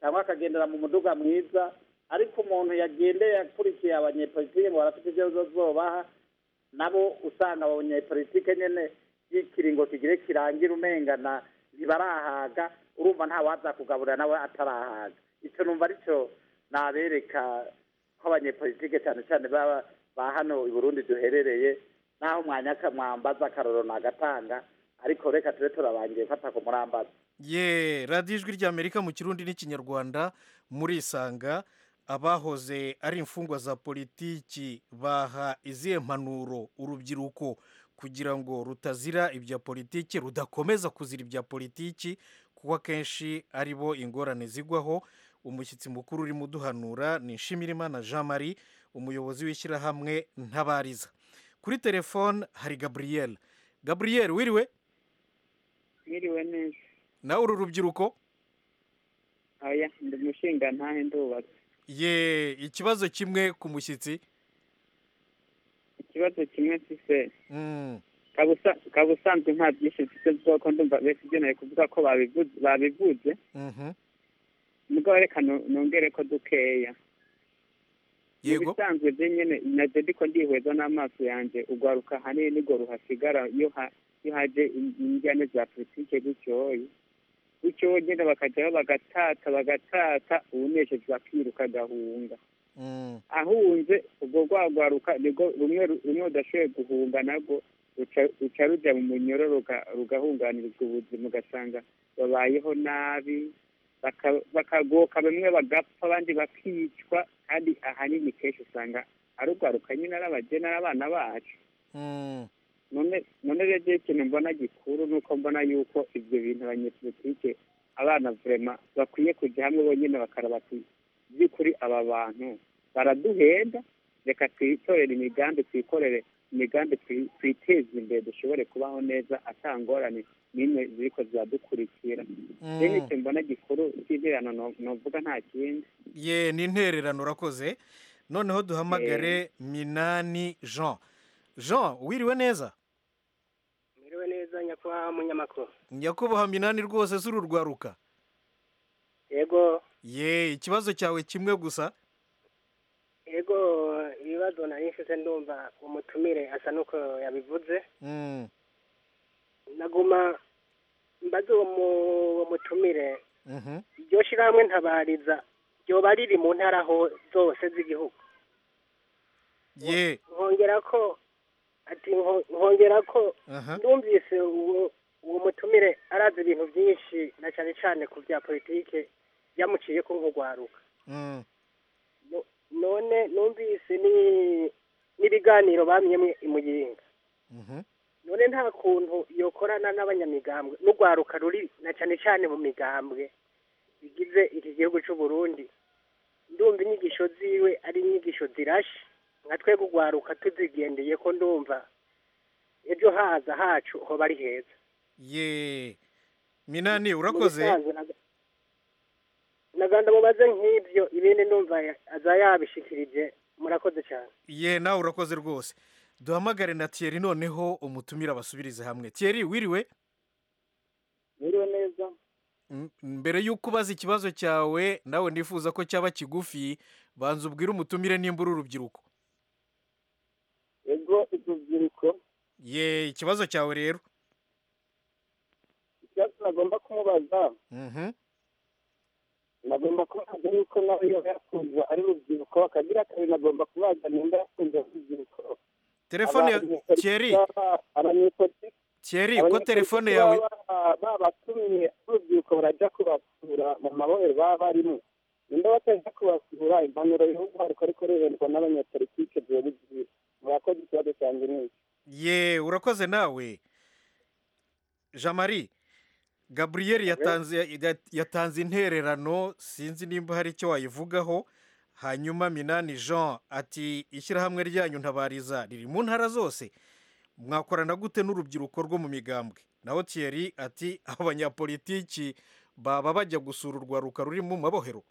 cyangwa akagendera mu muduga mwiza ariko umuntu yagendeye akurikiye abanyepolitike ngo barafite ibyo bazobaha nabo usanga abanyepolitike nyene y'ikiringo kigire kirangira umengana ntibarahaga urumva nta waza kugaburira nawe atarahaga icyo numva aricyo nabereka ko abanyepolitike cyane cyane baba ba hano i burundi duherereye naho umwanya mwambaza akaroro nagatanga ariko reka tube turabangiye fata ku murambaza ye radiyo ijwi ry'amerika mu kirundi n'ikinyarwanda murisanga abahoze ari imfungwa za politiki baha izihe mpanuro urubyiruko kugira ngo rutazira ibya politiki rudakomeza kuzira ibya politiki kuko akenshi ari bo ingorane zigwaho umushyitsi mukuru urimo uduhanura ni nshimirimana jean marie umuyobozi w'ishyirahamwe ntabariza kuri telefone hari gaburiyeri gaburiyeri wiriwe mwiriwe neza nawe uru rubyiruko aya ndi umushinga ntahe ndubatse ye ikibazo kimwe ku mushyitsi ikibazo kimwe mfise Mm, kaba usanzwe nta byinshi mfise bwoko ndumva bese ibyo nari kuvuga ko babivuze babivuze mhm. mugabo reka nu- nongere ko dukeya mu yego bisanzwe byo nyene naje ndiko ndihweza n'amaso yanje ugwaruka hanini nirwo ruhasigara iyo ha- iyo haje in- injyane za politike gutyoye gutyo nyene bakajaho bagatata bagatata uwuneshejwe akiruka agahunga Mm, ahunze ubwo rwagwaruka nibwo rumwe rumwe rudashoboye guhunga nabwo ruca- ruca ruja mu munyoro ruga- rugahunganirizwa ubuzima ugasanga babayeho nabi baka- bakagoka bamwe bagapfa abandi bakicwa kandi ahanini kenshi usanga ari urwaruka nyine ari abageni ari abana bacu mm, none none rero ikintu mbona gikuru ni uko mbona yuko ibyo bintu abanyepolitike abana vurema bakwiye kujya hamwe bonyine bakaraba ati by'ukuri aba bantu baraduhenda reka twitorere imigambi twikorere imigambi twi- twiteze imbere dushobore kubaho neza atangorane n'imwe ziriko ziradukurikira rero mm. icyo mbona gikuru cy'interano no- novuga nta kindi ye ni intererano urakoze noneho duhamagare minani jean jean wiriwe neza mwiriwe neza nyakubahwa munyamakuru nyakubahwa minani rwose z'uru rwaruka yego ye ikibazo cyawe kimwe gusa yego ibibazo nari mfite ndumva umutumire asa n'uko yabivuze Mm, naguma mbaze uwo mu- uwo mutumire mhm. iryo shyirahamwe ntabariza ryoba riri mu ntara ho zose z'igihugu ye nkongera ko ati nko- nkongera ko aha numvise uwo uwo mutumire arazi ibintu byinshi na cyane cyane ku bya politike byamuciye ko nk'urwaruka Mm, No- none numvise ni n'ibiganiro bamyemwe imuyinga mhm. none nta kuntu yokorana n'abanyamigambwe n'urwaruka ruri na cyane cyane mu migambwe bigize iki gihugu cy'u Burundi ndumva inyigisho ziwe ari inyigisho zirashe nka twebwe urwaruka tuzigendeye ko ndumva ejo haza hacu hoba ari heza ye minani urakoze Mu bisanzwe naga- naganda mubaze nk'ibyo ibindi ndumva ya- aza yabishikirije murakoze cyane ye nawe urakoze rwose duhamagare na thierry noneho umutumire abasubirize hamwe thierry wiriwe mwiriwe neza M- mbere y'uko ubaza ikibazo cyawe nawe nifuza ko cyaba kigufi banza ubwire umutumire nimba uri urubyiruko ego urubyiruko ye ikibazo cyawe rero ikibazo nagomba kumubaza Mhm. nagomba kubaza yuko nawe iyo yakunze ari urubyiruko akagira kabiri nagomba kubaza nimba yakunze ari urubyiruko telefone ya Abanyepolitiki thierry baba- abanyepolitiki thierry ko abanyepolitiki telefone yawe baba babatumiye urubyiruko barajya kubasura mu mabohero baba barimo nimba batajya kubasura impanuro y'igihugu ariko ariko reherwa n'abanyepolitike ziba bigiye murakoze ikibazo cyanjye ni iki ye urakoze nawe jean marie gabriel yatanze ya- yatanze intererano sinzi nimba hari icyo wayivugaho hanyuma minani jean ati ishyirahamwe ryanyu ntabariza riri mu ntara zose mwakorana gute n'urubyiruko rwo mu migambwe naho thierry ati abanyapolitiki baba bajya gusura urwaruka ruri mu mabohero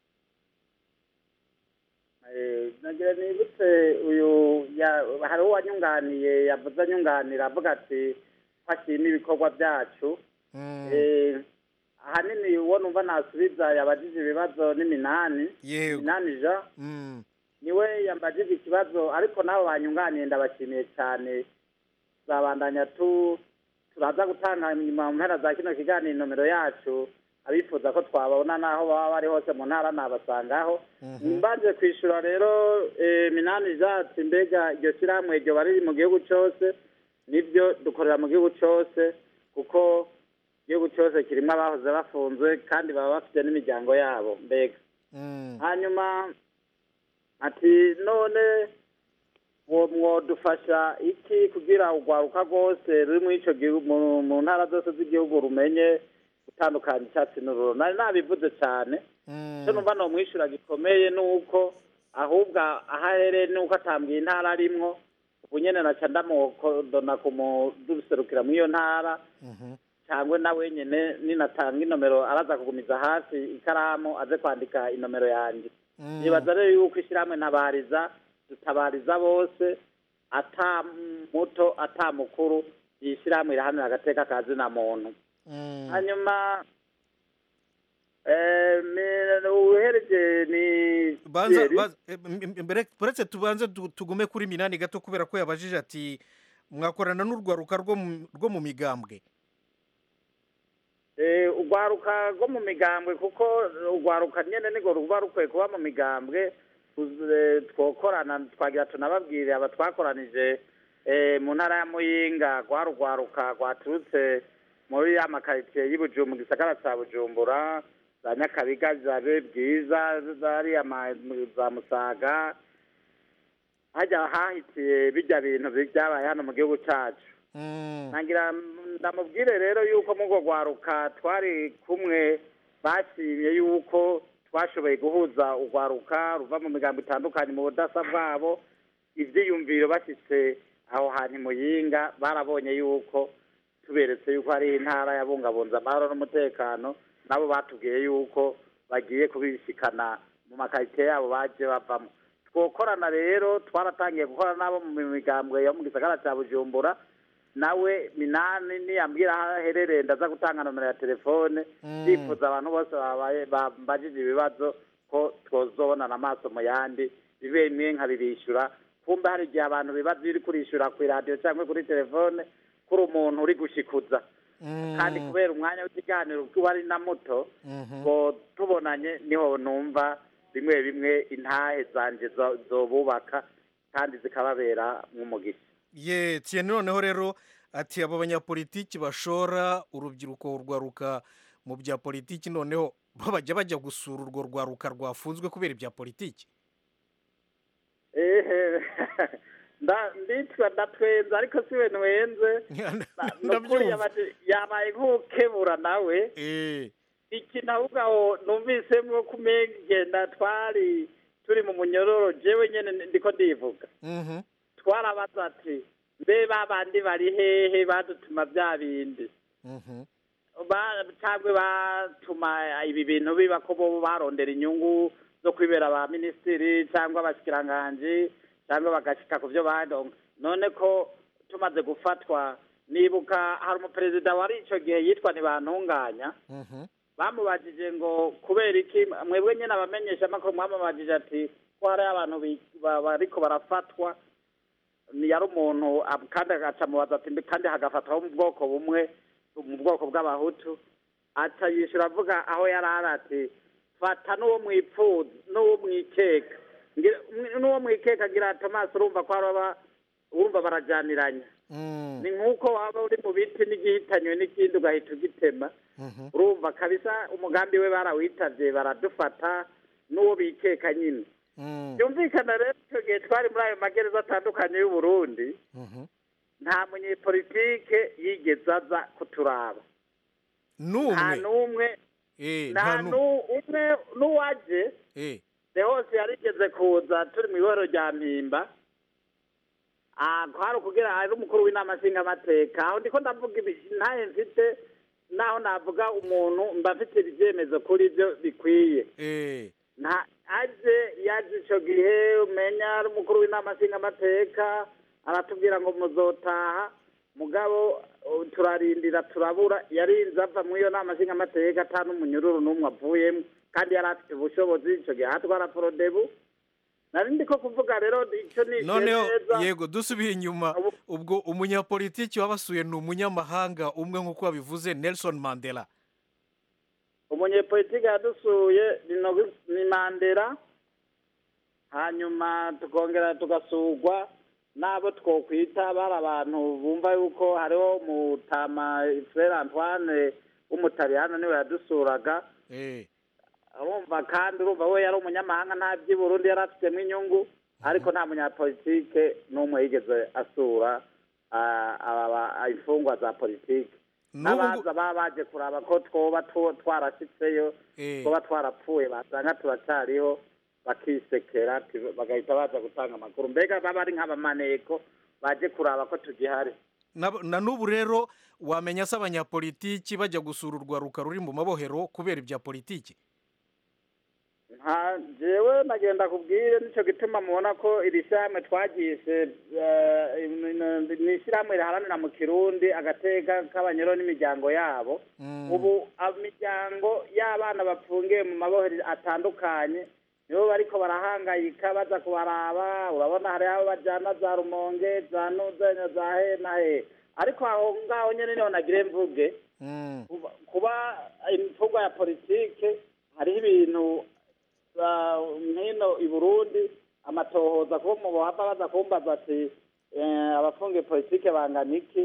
Eh, nagira nibutse uyu ya- hari uwo wanyunganiye yavuze anyunganira avuga ati ko ashima ibikorwa byacu Mm, Eh, ahanini uwo numva nasubiza yabajije ibibazo ni minani yego minani ja Mm. niwe yambajije ikibazo ariko nabo banyunganiye ndabashimiye cyane tuzabandanya tu turaza gutanga nyuma mu mpera za kino kiganiro nomero yacu abifuza ko twabona n'aho baba bari hose mu ntara nabasangaho mbanje kwishyura rero eh, minani jati mbega iryo shyirahamwe iryo bari mu gihugu cyose nibyo dukorera mu gihugu cyose kuko igihugu cyose kirimo abahoze bafunzwe kandi baba bafite n'imiryango yabo mbega hanyuma ati none mwo mwodufasha iki kugira urwaruka rwose ruri muri ico gihugu mu- mu ntara zose z'igihugu rumenye gutandukanya icyatsi n'ururo nari nabivuze cyane icyo numva nomwishyura gikomeye ni uko ahubwo aho ahereye ni uko atambwiye intara arimwo ubu nyene naca ndamukodona kumuduserukira muri iyo ntara cyangwa na wenyine ninatanga inomero araza kugumiza hasi ikaramu aze kwandika inomero yanjye nibaza rero yuko ishyirahamwe ntabariza dutabariza bose ata muto ata mukuru iyi shyirahamwe irahanira agateka ka zina muntu hanyuma eh, mi- uhereje ni banza Thierry. banza- eh, m- m- mbere uretse tubanze tu- tugume kuri minani gato kubera ko yabajije ati mwakorana n'urwaruka rwo mu- rwo mu migambwe Eh, urwaruka rwo mu migambwe kuko urwaruka nyene nirwo ruba rukwiye kuba mu migambwe uz- eh, twokorana twagira tunababwire aba twakoranije eh, mu ntara ya muyinga rwari urwaruka rwaturutse muri ya makaritsiye y'ibujumbu mu gisagara ca bujumbura za nyakabiga zabe bwiza zariya ma- za musaga hajya hahitiye bijya bintu byabaye hano mu gihugu cacu nangira ndamubwire rero yuko mu rwo rwaruka twari kumwe bashimye yuko twashoboye guhuza urwaruka ruva mu migambo itandukanye mu budasa bwabo ibyiyumviro bashyitse aho hantu i muyinga barabonye yuko tuberetse yuko hari intara yabungabunze amahoro n'umutekano nabo batubwiye yuko bagiye kubishikana mu makaritsiye yabo baje bavamo twokorana rero twaratangiye gukora nabo mu migambwe yo mu gisagara cya bujumbura nawe minani niyambwira aho aherereye ndaza gutanga nomero ya telefone yifuza abantu bose babaye bambajije ibibazo ko twozobonana amaso mu yandi bibe bimwe nkabibishyura kumbe hari igihe abantu bibaza iyo uri kurishyura ku iradiyo cyangwa kuri telefone kuri umuntu uri gushikuza kandi kubera umwanya w'ikiganiro kuba ari na muto ngo tubonanye niho numva bimwe bimwe intahe zanje zo- zobubaka kandi zikababera nk'umugisha ye tiyeni noneho rero ati abo banyapolitiki bashora urubyiruko urwaruka mu bya politiki noneho bo bajya bajya gusura urwo rwaruka rwafunzwe kubera ibya politiki ehe nda- nditwa ndatwenza ariko si we nwenze nukuri yabaye- yabaye nk'ukebura nawe ikintu ahubwo aho numvisemwo kumegenda twari turi mu munyororo jewe nyene ndiko ndivuga twarabaza ati mbe babandi bari hehe badutuma bya bindi Ba- cyangwa batuma ibi bintu biba ko bo barondera inyungu zo kwibera ba minisitiri cyangwa abashyikiranganji cyangwa bagashika ku byo badonga none ko tumaze gufatwa nibuka hari umuperezida wari icyo gihe yitwa ntibantunganya bamubajije ngo kubera iki mwebwe nyine abamenyeshamakuru mwamubajije ati ko hari abantu bi- ba- bariko barafatwa ni yari umuntu ab- kandi agaca mubaza ati "Mbe kandi hagafatwaho mu bwoko bumwe mu bwoko bw'abahutu aca yishyura avuga aho yari ari ati fata n'uwo mwipfuza n'uwo mwikeka Ngira- mw- n'uwo mwikeka agira tomasi urumva ko araba urumva barajyaniranya ni nk'uko waba uri mu biti n'igihitanywe n'ikindi ugahita ugitema urumva kabisa umugambi we barawitavye baradufata n'uwo bikeka nyine byumvikana rero icyo gihe twari muri ayo magereza atandukanye y'u Burundi nta munyepolitike yigeze aza kuturaba nta n'umwe n'umwe Eh, nta nta n'umwe nu- umwe n'uwaje Eh, de hose yarigeze kuza turi mu iboro rya mpimba Ah, kwari ukugira ari umukuru w'inama nshingamateka aho ndiko ndavuga ibi ntaye mfite naho navuga umuntu mba mfite ibyemezo kuri byo bikwiye eh, nta aje yaje icyo gihe umenya ari umukuru w'inama nshingamateka aratubwira ngo muzotaha mugabo uh, turarindira turabura yarinze ava muri iyo nama nshingamateka ata n'umunyururu n'umwe avuyemo kandi yari afite ubushobozi icyo gihe atwara forodebu nari ndi ko kuvuga rero icyo ni noneho neza yego dusubiye inyuma ubwo umunyapolitiki wabasuye ni umunyamahanga umwe nk'uko wabivuze nelson mandela umunyepolitike yadusuye ni Nogu- ni mandela hanyuma tukongera tugasurwa n'abo twokwita bari abantu bumva yuko hariho mutama frere antoine w'umutaliyano niwe yadusuraga Eh, urumva kandi urumva we yari umunyamahanga nta by'i burundi yari afitemo inyungu ariko nta munyapolitike n'umwe yigeze asura ah, aba- aba- imfungwa za politike N'ubu ngu- n'abaza baba baje kuraba ko twoba tu- twarashitseyo Eh. twoba twarapfuye basanga turacyariho bakisekera ti- bagahita baza gutanga amakuru mbega baba ari nk'abamaneko baje kuraba ko tugihari na na n'ubu rero wamenya se abanyapolitiki bajya gusura urwaruka ruri mu mabohero kubera ibya politiki nta jewe nagenda kubwire nicyo gituma mubona ko iri shyirahamwe twagise eh, ni ishyirahamwe riharanira mu kirundi agateka k'abanyero n'imiryango yabo ubu imiryango y'abana bafungiye mu mabohero atandukanye nibo bariko barahangayika baza kubaraba urabona hari abo bajyana za rumonge za nuzenya za he na he ariko aho ngaho nyine niho nagire mvuge kuba- kuba imfungwa ya politike hariho ibintu ah, nk'ino i burundi amatohoza kuba mu buhava baza kumbaza ati eh, abafungiye politike bangana iki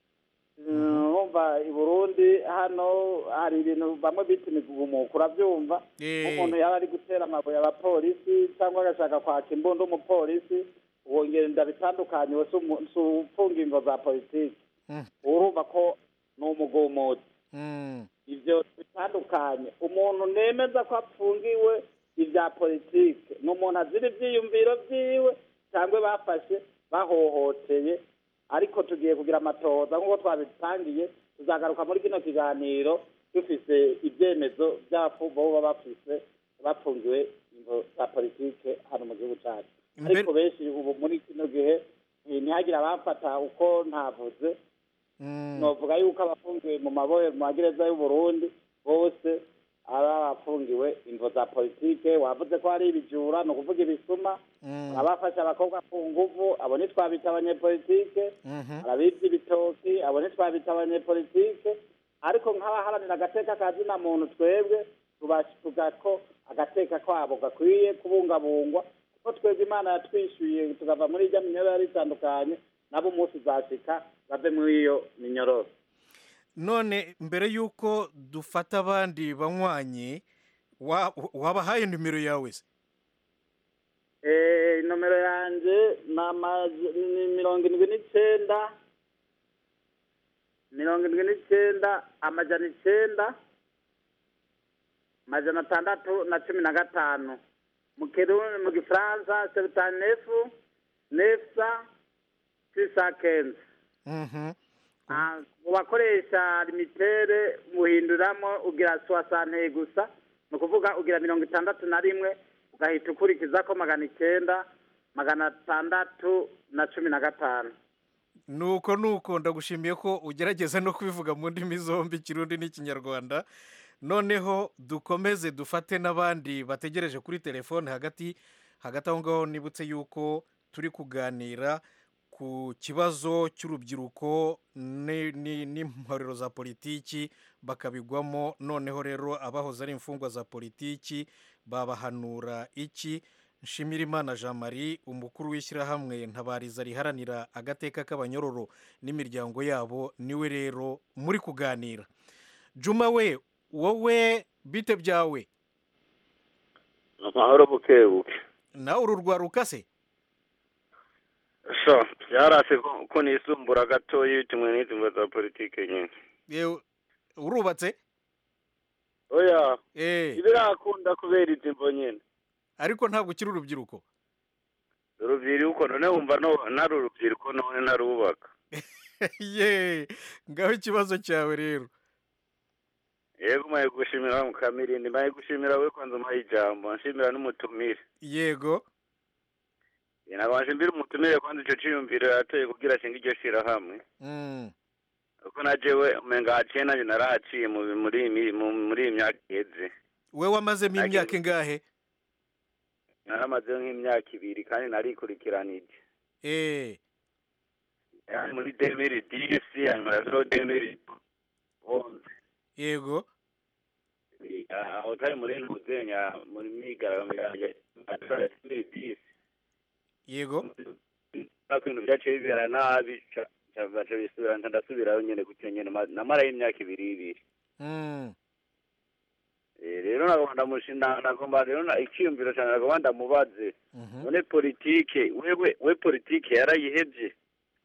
urumva i burundi hano hari ibintu bamwe bita imigumuko urabyumva nk'umuntu yaba ari gutera amabuye abapolisi cyangwa agashaka kwaka imbunda umupolisi uwo ngenda bitandukanye we si umu- si ufunga ingo za politiki urumva ko ni umugumuzi ibyo bitandukanye umuntu nemeza ko apfungiwe ibya politike ni umuntu azira ibyiyumviro byiwe cyangwa bafashe bahohoteye ariko tugiye kugira amatohoza nk'uko twabitangiye tuzagaruka muri kino kiganiro dufise ibyemezo by'abafu baba bafise bafungiwe ingo za politike hano mu gihugu cyacu ariko benshi ubu muri kino gihe eh, ntihagire abafata uko ntavuze novuga yuko abafungiwe mu mabohero mu magereza y'u Burundi bose ari abafungiwe ingo za politike wavuze ko hari ibijura ni ukuvuga ibisuma abafashe abakobwa ku nguvu abo ntitwabita abanyepolitike arabibye ibitoki abo ntitwabita abanyepolitike ariko nk'abaharanira agateka ka zina muntu twebwe tubashuka ko agateka kabo gakwiye kubungabungwa kuko twebwe imana yatwishyuye tukava muri irya minyororo yari itandukanye nabo umunsi uzashika bave muri iyo minyororo none mbere y'uko dufata abandi banywanyi wa- wabahaye nimero yawe se Eh, nomero yanjye ni ama- ni mirongo indwi n'icyenda mirongo indwi n'icyenda amajana icyenda amajana atandatu na cumi na gatanu mu kirundi mu gifaransa sebutani nefu nefsa sisa kenzi Ah, mu bakoresha limitere muhinduramo ugira soasante gusa ni ukuvuga ugira mirongo itandatu na rimwe ugahita ukurikiza ko magana icyenda magana atandatu na cumi na gatanu nuko nuko ndagushimiye ko ugerageza no kubivuga mu ndimi zombi ikirundi n'ikinyarwanda noneho dukomeze dufate n'abandi bategereje kuri telefone hagati hagati aho ngaho nibutse yuko turi kuganira ku kibazo cy'urubyiruko ni- ni- n'imporero za politiki bakabigwamo noneho rero abahoze ari imfungwa za politiki babahanura iki nshimirimana jean marie umukuru w'ishyirahamwe ntabariza riharanira agateka k'abanyororo n'imiryango yabo niwe rero muri kuganira juma we wowe bite byawe amahoro buke buke nawe uru rwaruka se so byarase ko ko nisumbura gatoya bitumwe n'izi mvo za politike nyine Yewe, urubatse oya Eh. ibirakunda kubera izi mvo nyine ariko ntabwo ukiri urubyiruko urubyiruko none wumva no nari urubyiruko none narubaka ye ngaho ikibazo cyawe rero yego maye gushimira mukamirindi maye gushimira we kwanza umpaye ijambo nshimira n'umutumire yego nabanje mbira umutumire kwanza ico ciyumviro yateye kugira ashinga iryo shirahamwe Mm. kuko na jewe umenga haciye nanjye narahaciye mu muri iyi mi- mu- muri iyi myaka iheze we wamazemo imyaka ingahe naramazeho nk'imyaka ibiri kandi narikurikiranije eh yani muri demiri disi hanyuma yazo demiri onze yego aho utari muri ntuzenya muri myigaragambyo yanjye demiri disi yego nako ibintu byaciye bibera nabi ca- ca- baca bisubira nca ndasubirayo nyene gutyo nyene ma- namarayo imyaka ibiri ibiri Mm. Eh, rero nagomba ndamushinda nagomba rero na- icyiyumviro cyane nagomba ndamubaze none politike wewe we politike yarayihevye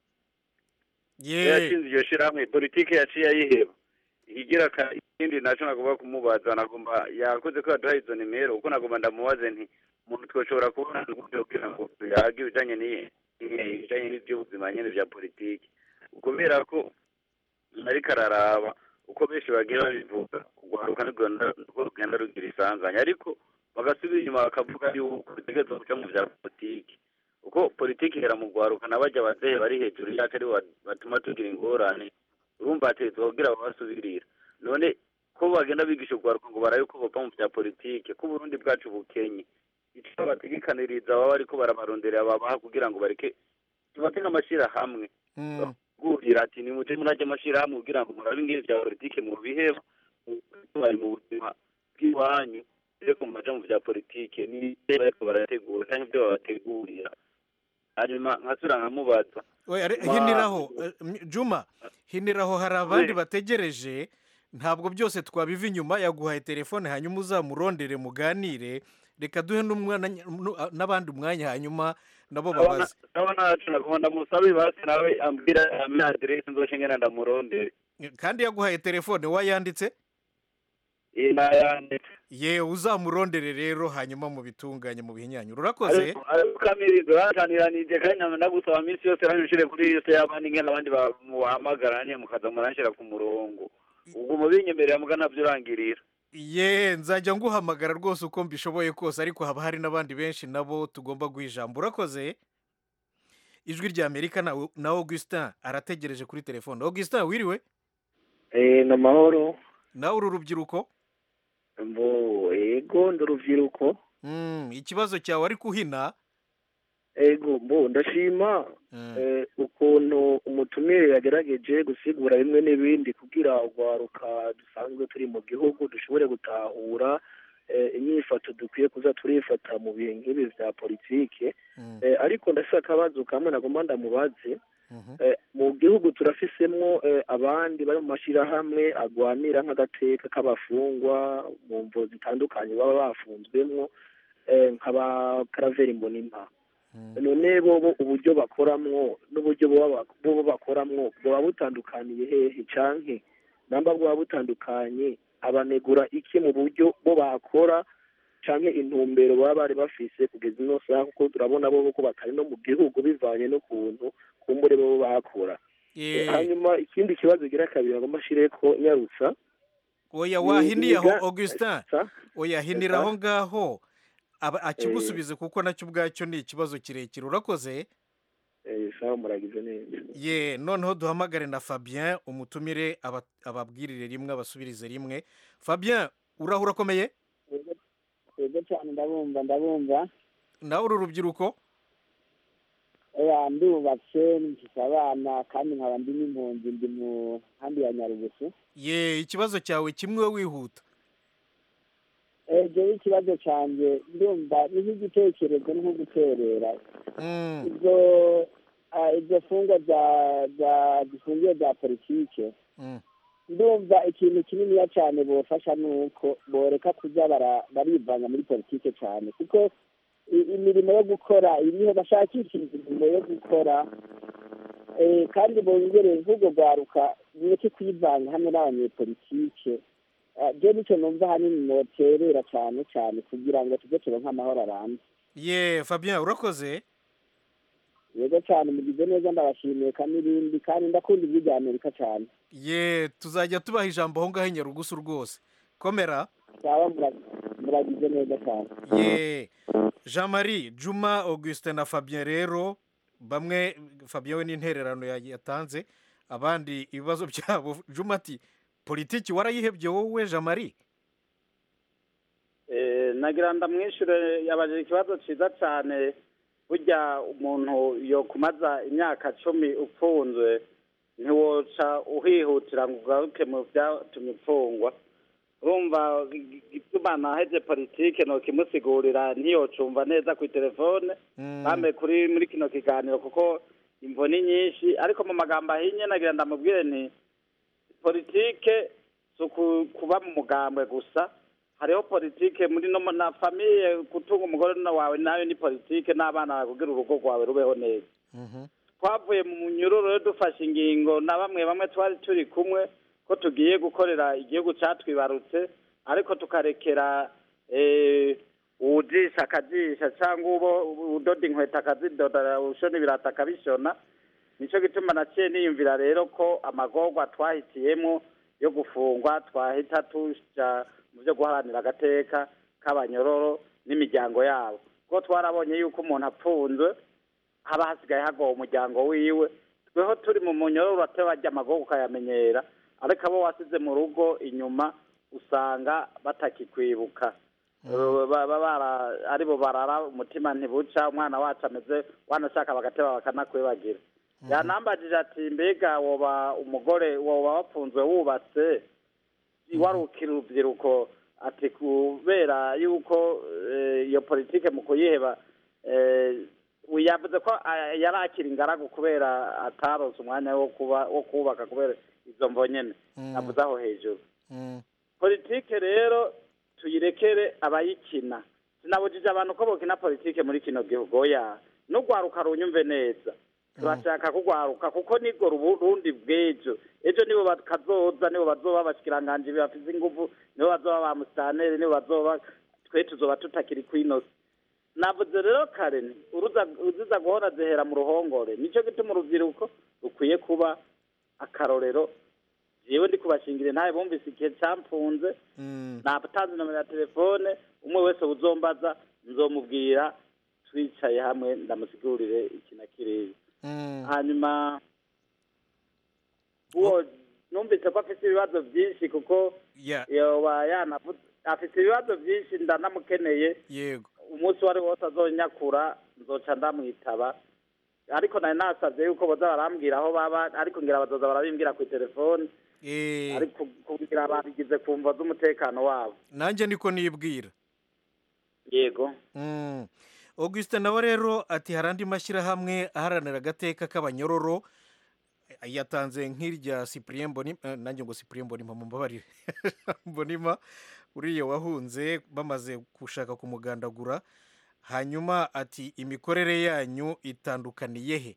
ye yashinze iryo shirahamwe politike yaciye ayiheba ikigira ka- ikindi naco nagomba kumubaza nagomba yakoze ko yaduhaye izo nimero kuko nagomba ndamubaze nti umuntu twoshobora kubona gutyo kugira ngo tuyage ibijanye n'iyi- n'iyi- ibijanye n'ivy'ubuzima nyene vya politike kubera ko ariko araraba uko benshi bagiye babivuga urwaruka nirwo nirwo rugenda rugira isanganya ariko bagasubira inyuma bakavuga yuko rutegerezwa guca mu vya politiki uko politiki ihera mu rwaruka n'abajya abazehe bari hejuru yacu aribo bat- batuma tugira ingorane urumva hategetswe kugira babasubirira none ko bagenda bigisha urwaruka ngo barabe ko bava mu vya politiki ko uburundi bwacu bukenye ico bategekaniriza baba bariko barabaronderera babaha kugira ngo bareke tubate nk'amashirahamwe Mm. gurira ati ni muje murajya amashirahamwe kugira ngo murabe ingene vya politike mu biheba bari mu buzima bw'iwanyu ariko mumaja mu vya politike ni bariko barategura canke ivyo babategurira hanyuma nkasubira nkamubaza we are- Ma- hiniraho eh, m- juma hiniraho hari abandi bategereje ntabwo byose twabiva inyuma yaguhaye telefone hanyuma uzamurondere muganire reka duhe n'umwana nu- n'abandi umwanya hanyuma nabo babaze ndabona nacu nagomba ndamusabe basi nawe ambwira ampe aderesi nzoce ngena ndamurondere kandi yaguhaye telefone wayanditse iyi nayanditse ye uzamurondere rero hanyuma mu bitunganye mu bihinyanyura urakoze ariko ariko kamirizo barananiranije kandi nama ndagusaba minsi yose nabishire kuri yose y'abandi ngena abandi bamuhamagara nyine mukaza muranshira ku murongo ubwo mubinyemerera muga ntabyo urangirira ye nzajya nguhamagara rwose uko mbishoboye kose ariko haba hari n'abandi benshi nabo tugomba guha ijambo urakoze ijwi rya amerika na, na augustin arategereje kuri telefone augustin wiriwe Eh, ni amahoro nawe uru rubyiruko mbo ego ndi urubyiruko Mm, ikibazo cyawe ari kuhina ego mbo ndashima eh, ukuntu umutumire yagerageje gusigura bimwe n'ibindi kugira urwaruka dusanzwe turi mu gihugu dushobore gutahura eh, inyifato dukwiye kuza turifata mu bihe nk'ibi vya politike eh, ariko ndafise akabazo kamwe nagomba ndamubaze Eh, mu gihugu turafisemwo eh, abandi bari mu mashirahamwe agwanira nk'agateka k'abafungwa mu mvo zitandukanye baba bafunzwemwo eh, nk'aba karaveri mbonimpa none bobo uburyo bakoramwo n'uburyo boba bobo bakoramwo bwoba butandukaniye hehe canke namba bwoba butandukanye abanegura iki mu buryo bo bakora canke intumbero baba bari bafise kugeza ino saha kuko turabona bobo ko batari no mu gihugu bivanye n'ukuntu kumbure bobo bakora Eh. hanyuma ikindi kibazo gira kabiri agomba ashireko nyarutsa oya Ni- wahiniye aho niga- augustin sa? oya hinira Sa? aho ngaho aba- akigusubize kuko nacyo ubwacyo ni ikibazo kirekire urakoze Eh, sawa muragize neza ye noneho duhamagare na fabien umutumire aba- ababwirire rimwe abasubirize rimwe fabien uraho urakomeye yego cyane ndabumva ndabumva nawe uru rubyiruko oya ndubatse mfise abana kandi nkaba ndi n'impunzi ndi mu nkambi ya nyarugusu ye ikibazo cyawe kimwe wihuta jewe ikibazo canje ndumva ni nk'igitekerezo ni nko guterera Mm, izo ah, izo fungwa za za zifungiye za politike mm. ndumva ikintu kininiya cyane bofasha ni uko boreka kuza bara- barivanga muri politike cyane kuko i- imirimo yo gukora iriho bashakisha imirimo yo gukora eh, kandi bongere nk'ubwo rwaruka mureke kwivanga hamwe n'abanyepolitike Ah, je nicyo numva ahanini noterera cyane cyane kugira ngo tujye turonke amahoro arambye ye fabien urakoze yego cyane mugize neza ndabashimiye kandi n'ibindi kandi ndakunda ijwi rya amerika cyane ye tuzajya tubaha ijambo aho ngaho i nyarugusu rwose komera sawa mura- muragize neza cyane ye jean marie juma augustin na fabien rero bamwe fabien we n'intererano ya- yatanze abandi ibibazo byabo juma ati politiki warayihebye wowe jamari Eh, nagira ndamwishure yabajije ikibazo ciza cane burya umuntu yo kumaza imyaka cumi upfunzwe ntiwoca uhihutira ngo ugaruke mu vyatumye upfungwa urumva gituma naheze politike nokimusigurira ntiyocumva neza kwi telefone bambe kuri muri kino kiganiro kuko imvo ni nyinshi ariko mu magambo ahinye nagira ndamubwire nti politike si uku- kuba mu mugambwe gusa hariho politike muri no mu- na famiye gutunga umugore na wawe nayo ni politike n'abana bawe kugira urugo rwawe rubeho neza twavuye mu munyururu rero dufashe ingingo na bamwe bamwe twari turi kumwe ko tugiye gukorera igihugu catwibarutse ariko tukarekera eh, uwujisha akajisha cyangwa ubo udoda inkweto akazidoda ushona ibirata akabishona nico gituma naciye niyumvira rero ko amagorwa twahitiyemo yo gufungwa twahita tuja mu byo guharanira agateka k'abanyororo n'imiryango yabo kuko twarabonye yuko umuntu apfunzwe haba hasigaye hagowe umuryango wiwe tweho turi mu munyororo urateba ajya amagorwa ukayamenyera ariko abo wasize mu rugo inyuma usanga batakikwibuka baba bara aribo barara umutima ntibuca umwana wacu ameze wanashaka bagateba bakanakwibagira yanambajije ati mbega woba umugore woba wapfunzwe wubatse warukira urubyiruko ati kubera yuko eh, iyo politike mu kuyiheba eh, yavuze ko ah, yari akiri ingaragu kubera ataronse umwanya wo kuba wo kubaka kubera izo mvo nyene navuze aho hejuru politike rero tuyirekere abayikina sinabujije abantu ko bokina politike muri kino gihugu oya n'urwaruka runyumve neza turashaka kugwaruka kuko nibwo rundi bw'ejo ejo nibo bakazoza nibo bazoba abashikiranganji bafise inguvu nibo bazoba ba musitaneri nibo bazoba twe tuzoba tutakiri kwinosi navuze rero kare nti uruza uziza guhora zihera mu ruhongore nico gituma urubyiruko rukwiye kuba akarorero jewe ndi kubashingire ntawe bumvise igihe campfunze natanze nomero ya telefone umwe wese uzombaza nzomubwira twicaye hamwe ndamusigurire iki na kiriya hanyuma uwo numvise ko afite ibibazo byinshi kuko yoba yanavuze afite ibibazo byinshi ndanamukeneye yego umunsi uwo ari wose azonyakura nzoca ndamwitaba ariko nari nasabye yuko boza barambwira aho baba ariko ngira bazoza barabimbwira ku telefone ariko kugira babigize ku mvo z'umutekano wabo nanjye niko nibwira yego Mm. augustin nawe rero ati hari andi mashyirahamwe aharanira agateka k'abanyororo yatanze nk'irya cyprien mbonima eh, nanjye ngo cyprien mbonima mumbabarire mbonima uriya wahunze bamaze gushaka kumugandagura hanyuma ati imikorere yanyu itandukaniye he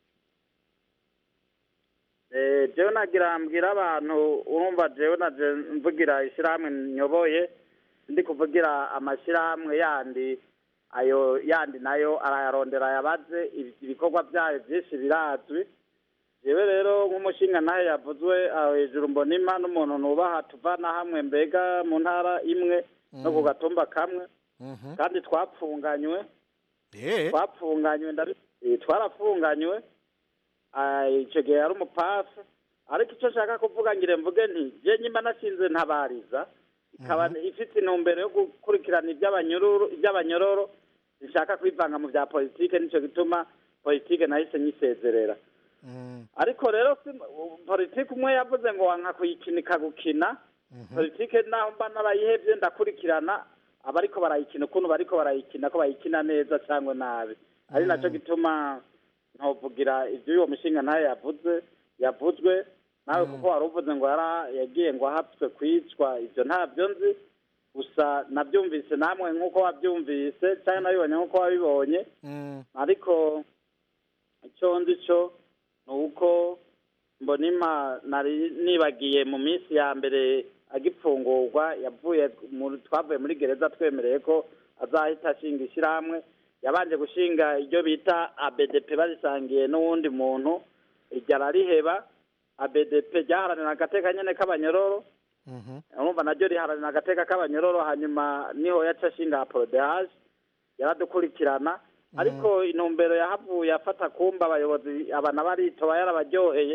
Eh, jewe nagira mbwira abantu urumva jewe naje mvugira ishyirahamwe nyoboye ndi kuvugira amashyirahamwe yandi ayo yandi nayo arayarondera yabaze ibi- ibikorwa byayo byinshi birazwi jewe rero nk'umushinga nawe yavuzwe aho hejuru mbonima n'umuntu nubaha tuvana hamwe mbega mu ntara imwe no ku gatumba kamwe kandi twapfunganywe twapfunganywe ndabi- eh, twarapfunganywe Ah, icyo gihe yari umupasi ariko icyo nshaka kuvuga ngire mvuge nti je nyimba nashinze ntabariza ikaba ifite intumbero yo gukurikirana iby'abanyururu iby'abanyororo zishaka kwivanga mu bya politike nicyo gituma politike nahise nyisezerera ariko rero si- politike umwe yavuze ngo wanka kuyikina ikagukina politike naho mba narayihevye ndakurikirana abariko barayikina ukuntu bariko barayikina ko bayikina neza cyangwa nabi ari nacyo gituma ntovugira ibyo uwo mushinga nawe yavuze yavuzwe nawe kuko wari uvuze ngo yara yagiye ngo ahapfwe kwicwa ibyo ntabyo nzi gusa nabyumvise namwe nk'uko wabyumvise cyangwa nabibonye nk'uko wabibonye ariko icyo nzi cyo ni uko mbonima nari nibagiye mu minsi ya mbere agipfungurwa yavuye mu- twavuye muri gereza twemereye ko azahita ashinga ishyirahamwe yabanje gushinga iryo bita abdp barisangiye n'uwundi muntu iryo arariheba abdp ryaharanira agateka nyene k'abanyororo urumva naryo riharanira agateka k'abanyororo hanyuma niho yaca ashinga aporodehaje yaradukurikirana ariko intumbero yahavuye afata kumba abayobozi abana baritoba yarabaryoheye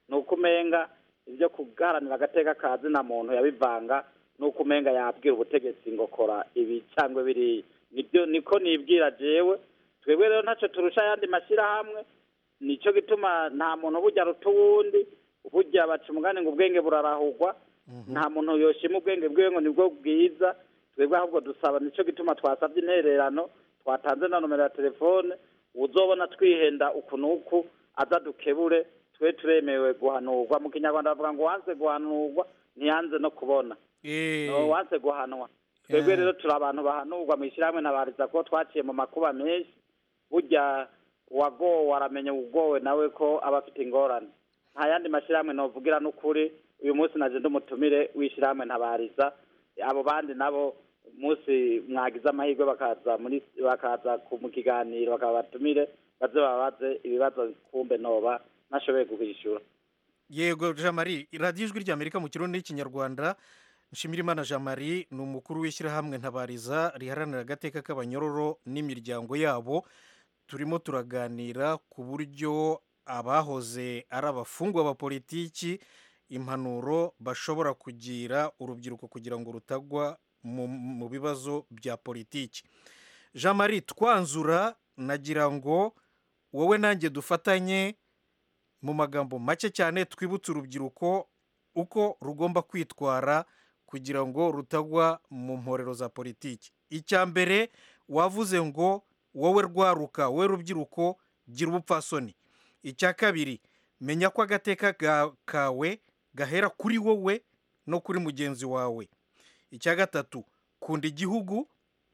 ni uko umenga ibyo kugaharanira agateka ka zina muntu yabivanga ni uko umenga yabwira ubutegetsi ngo kora ibi cyangwa biriya nibyo niko nibwira jewe twebwe rero ntacyo turusha ayandi mashyirahamwe nicyo gituma nta muntu burya aruta uwundi burya baca umugani ngo ubwenge burarahugwa nta muntu yoshima ubwenge bwiwe ngo nibwo bwiza twebwe ahubwo dusaba nicyo gituma twasabye intererano twatanze na nomero ya telefone uzobona twihenda uku n'uku aza dukebure twe turemewe guhanurwa mu kinyarwanda bavuga ngo wanze guhanurwa ntiyanze no kubona no wanze guhanwa twebwe rero turi abantu bahanurwa mu ishyirahamwe ntabariza ko twaciye mu makuba menshi burya uwagowe aramenya ugowe nawe ko aba afite ingorane nta yandi mashyirahamwe novugira n'ukuri uyu munsi naje ndumutumire w'ishyirahamwe ntabariza abo bandi nabo umunsi mwagize amahirwe bakaza muri bakaza mu kiganiro bakaba batumire baze babaze ibibazo kumbe noba nashoboye kuhishyura yego jean marie radiyo ijwi ry'amerika mu kirundi n'ikinyarwanda nshimirimana jean marie ni umukuru w'ishyirahamwe ntabariza riharanira agateka k'abanyororo n'imiryango yabo turimo turaganira ku buryo abahoze ari abafungwa ba politiki impanuro bashobora kugira urubyiruko kugira ngo rutagwa mu bibazo bya politiki jean marie twanzura nagira ngo wowe nanjye dufatanye mu magambo make cyane twibutse urubyiruko uko rugomba kwitwara kugira ngo rutagwa mu mporero za politiki icya mbere wavuze ngo wowe rwaruka wowe rubyiruko gira ubupfasoni icya kabiri menya ko agateka kawe gahera kuri wowe no kuri mugenzi wawe icya gatatu kunda igihugu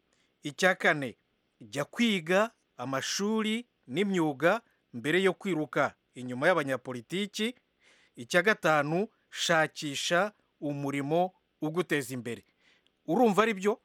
icya kane jya kwiga amashuri n'imyuga mbere yo kwiruka inyuma y'abanyapolitiki icya gatanu shakisha umurimo uguteza imbere urumva ari byo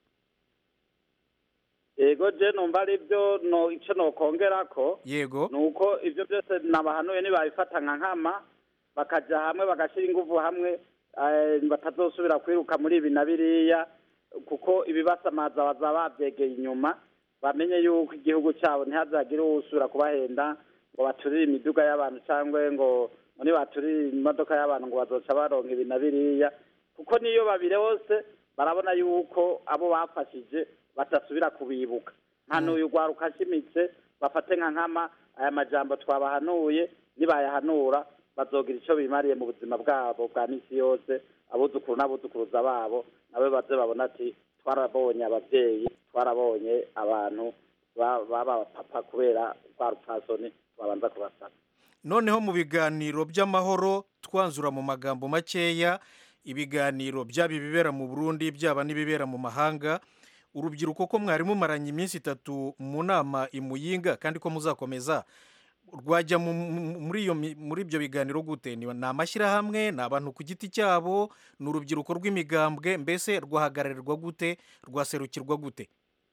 yego je numva ari byo no icyo nokongera ko yego ni uko ibyo byose nabahanuye nibabifata nka nkama bakajya hamwe bagashyira ingufu hamwe batazosubira kwiruka muri ibi na biriya kuko ibibasamaza bazaba babyegeye inyuma bamenye yuko igihugu cyabo ntihazagire usubira kubahenda ngo baturire imiduga y'abantu cyangwa ngo muri baturire imodoka y'abantu ngo bazoca baronka ibi na biriya kuko niyo babire hose barabona yuko abo bafashije batasubira kubibuka nta n'uyu rwaruka ashimitse bafate nka nkama aya majambo twabahanuye nibayahanura bazogira icyo bimariye mu buzima bwabo bwa minsi yose abuzukuru n'abuzukuruza babo nawe baze babona ati twarabonye ababyeyi twarabonye abantu baba papa kubera rwa rupfasoni babanza kubasaba noneho mu biganiro by'amahoro twanzura mu magambo makeya ibiganiro byaba ibibera mu burundi byaba n'ibibera mu mahanga urubyiruko ko mwari mumaranye iminsi itatu mu nama imuyinga kandi ko muzakomeza rwajya muri ibyo biganiro gute ni amashyirahamwe ni abantu ku giti cyabo ni urubyiruko rw'imigambwe mbese rwahagararirwa gute rwaserukirwa gute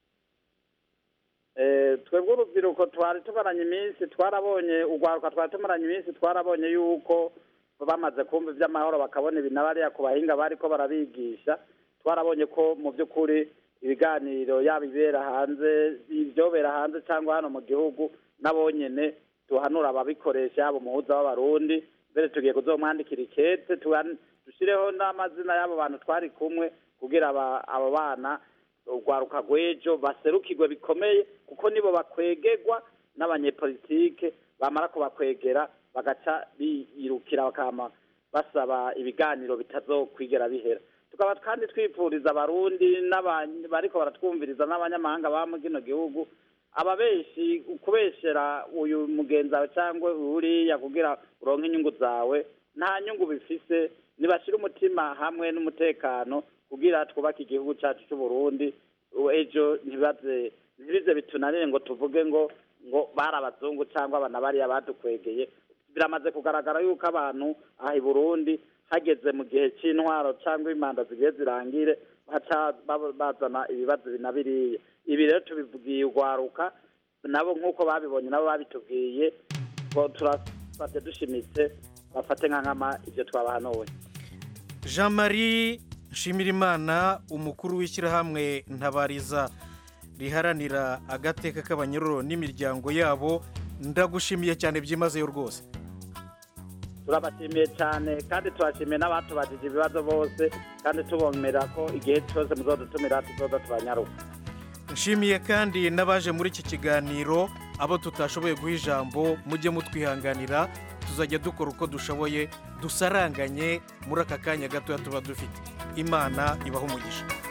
twebwe urubyiruko twari tumaranye iminsi twarabonye urwaruka twari tumaranye iminsi twarabonye yuko bamaze kumva iby'amahoro bakabona ibi na bariya ku bahinga bari ko barabigisha twarabonye ko mu by'ukuri ibiganiro yaba ibera hanze ibyobera hanze cyangwa hano mu gihugu nabonyene tuhanura ababikoresha yaba umuhuza w'abarundi mbere tugiye kuzomwandikira ikete dushyireho n'amazina y'abo bantu twari kumwe kugira abo bana urwaruka rw'ejo baserukirwe bikomeye kuko nibo bakwegerwa n'abanyepolitike bamara kubakwegera bagaca biyirukira bakama basaba ibiganiro bitazokwigera bihera tukaba kandi twifuriza abarundi bariko baratwumviriza n'abanyamahanga baba mu kino gihugu ababeshi kubeshera uyu mugenzi wawe cyangwa uriya kugira uronke inyungu zawe nta nyungu bifise nibashyire umutima hamwe n'umutekano kugira twubake igihugu cyacu cy'u Burundi ejo ntibaze ntibize bitunanire ngo tuvuge ngo ngo bari abazungu cyangwa abana bariya badukwegeye biramaze kugaragara yuko abantu aha i burundi hageze mu gihe cy'intwaro cyangwa imanda zigiye zirangire baca bazana ibibazo na biriya ibi rero tubibwiye urwaruka nabo nk'uko babibonye nabo babitubwiye turafate dushimitse bafate nka nkama ibyo twabahanuwe jean marie nshimirimana umukuru w'ishyirahamwe ntabariza riharanira agateka k'abanyururu n'imiryango yabo ndagushimiye cyane byimazeyo rwose turabashimiye cyane kandi turashimiye n'abatubajije ibibazo bose kandi tubomera ko igihe cyose muzodutumira tuzoza tubanyaruka nshimiye kandi n'abaje muri iki kiganiro abo tutashoboye guha ijambo mujye mutwihanganira tuzajya dukora uko dushoboye dusaranganye muri aka kanya gatoya tuba dufite imana ibaha umugisha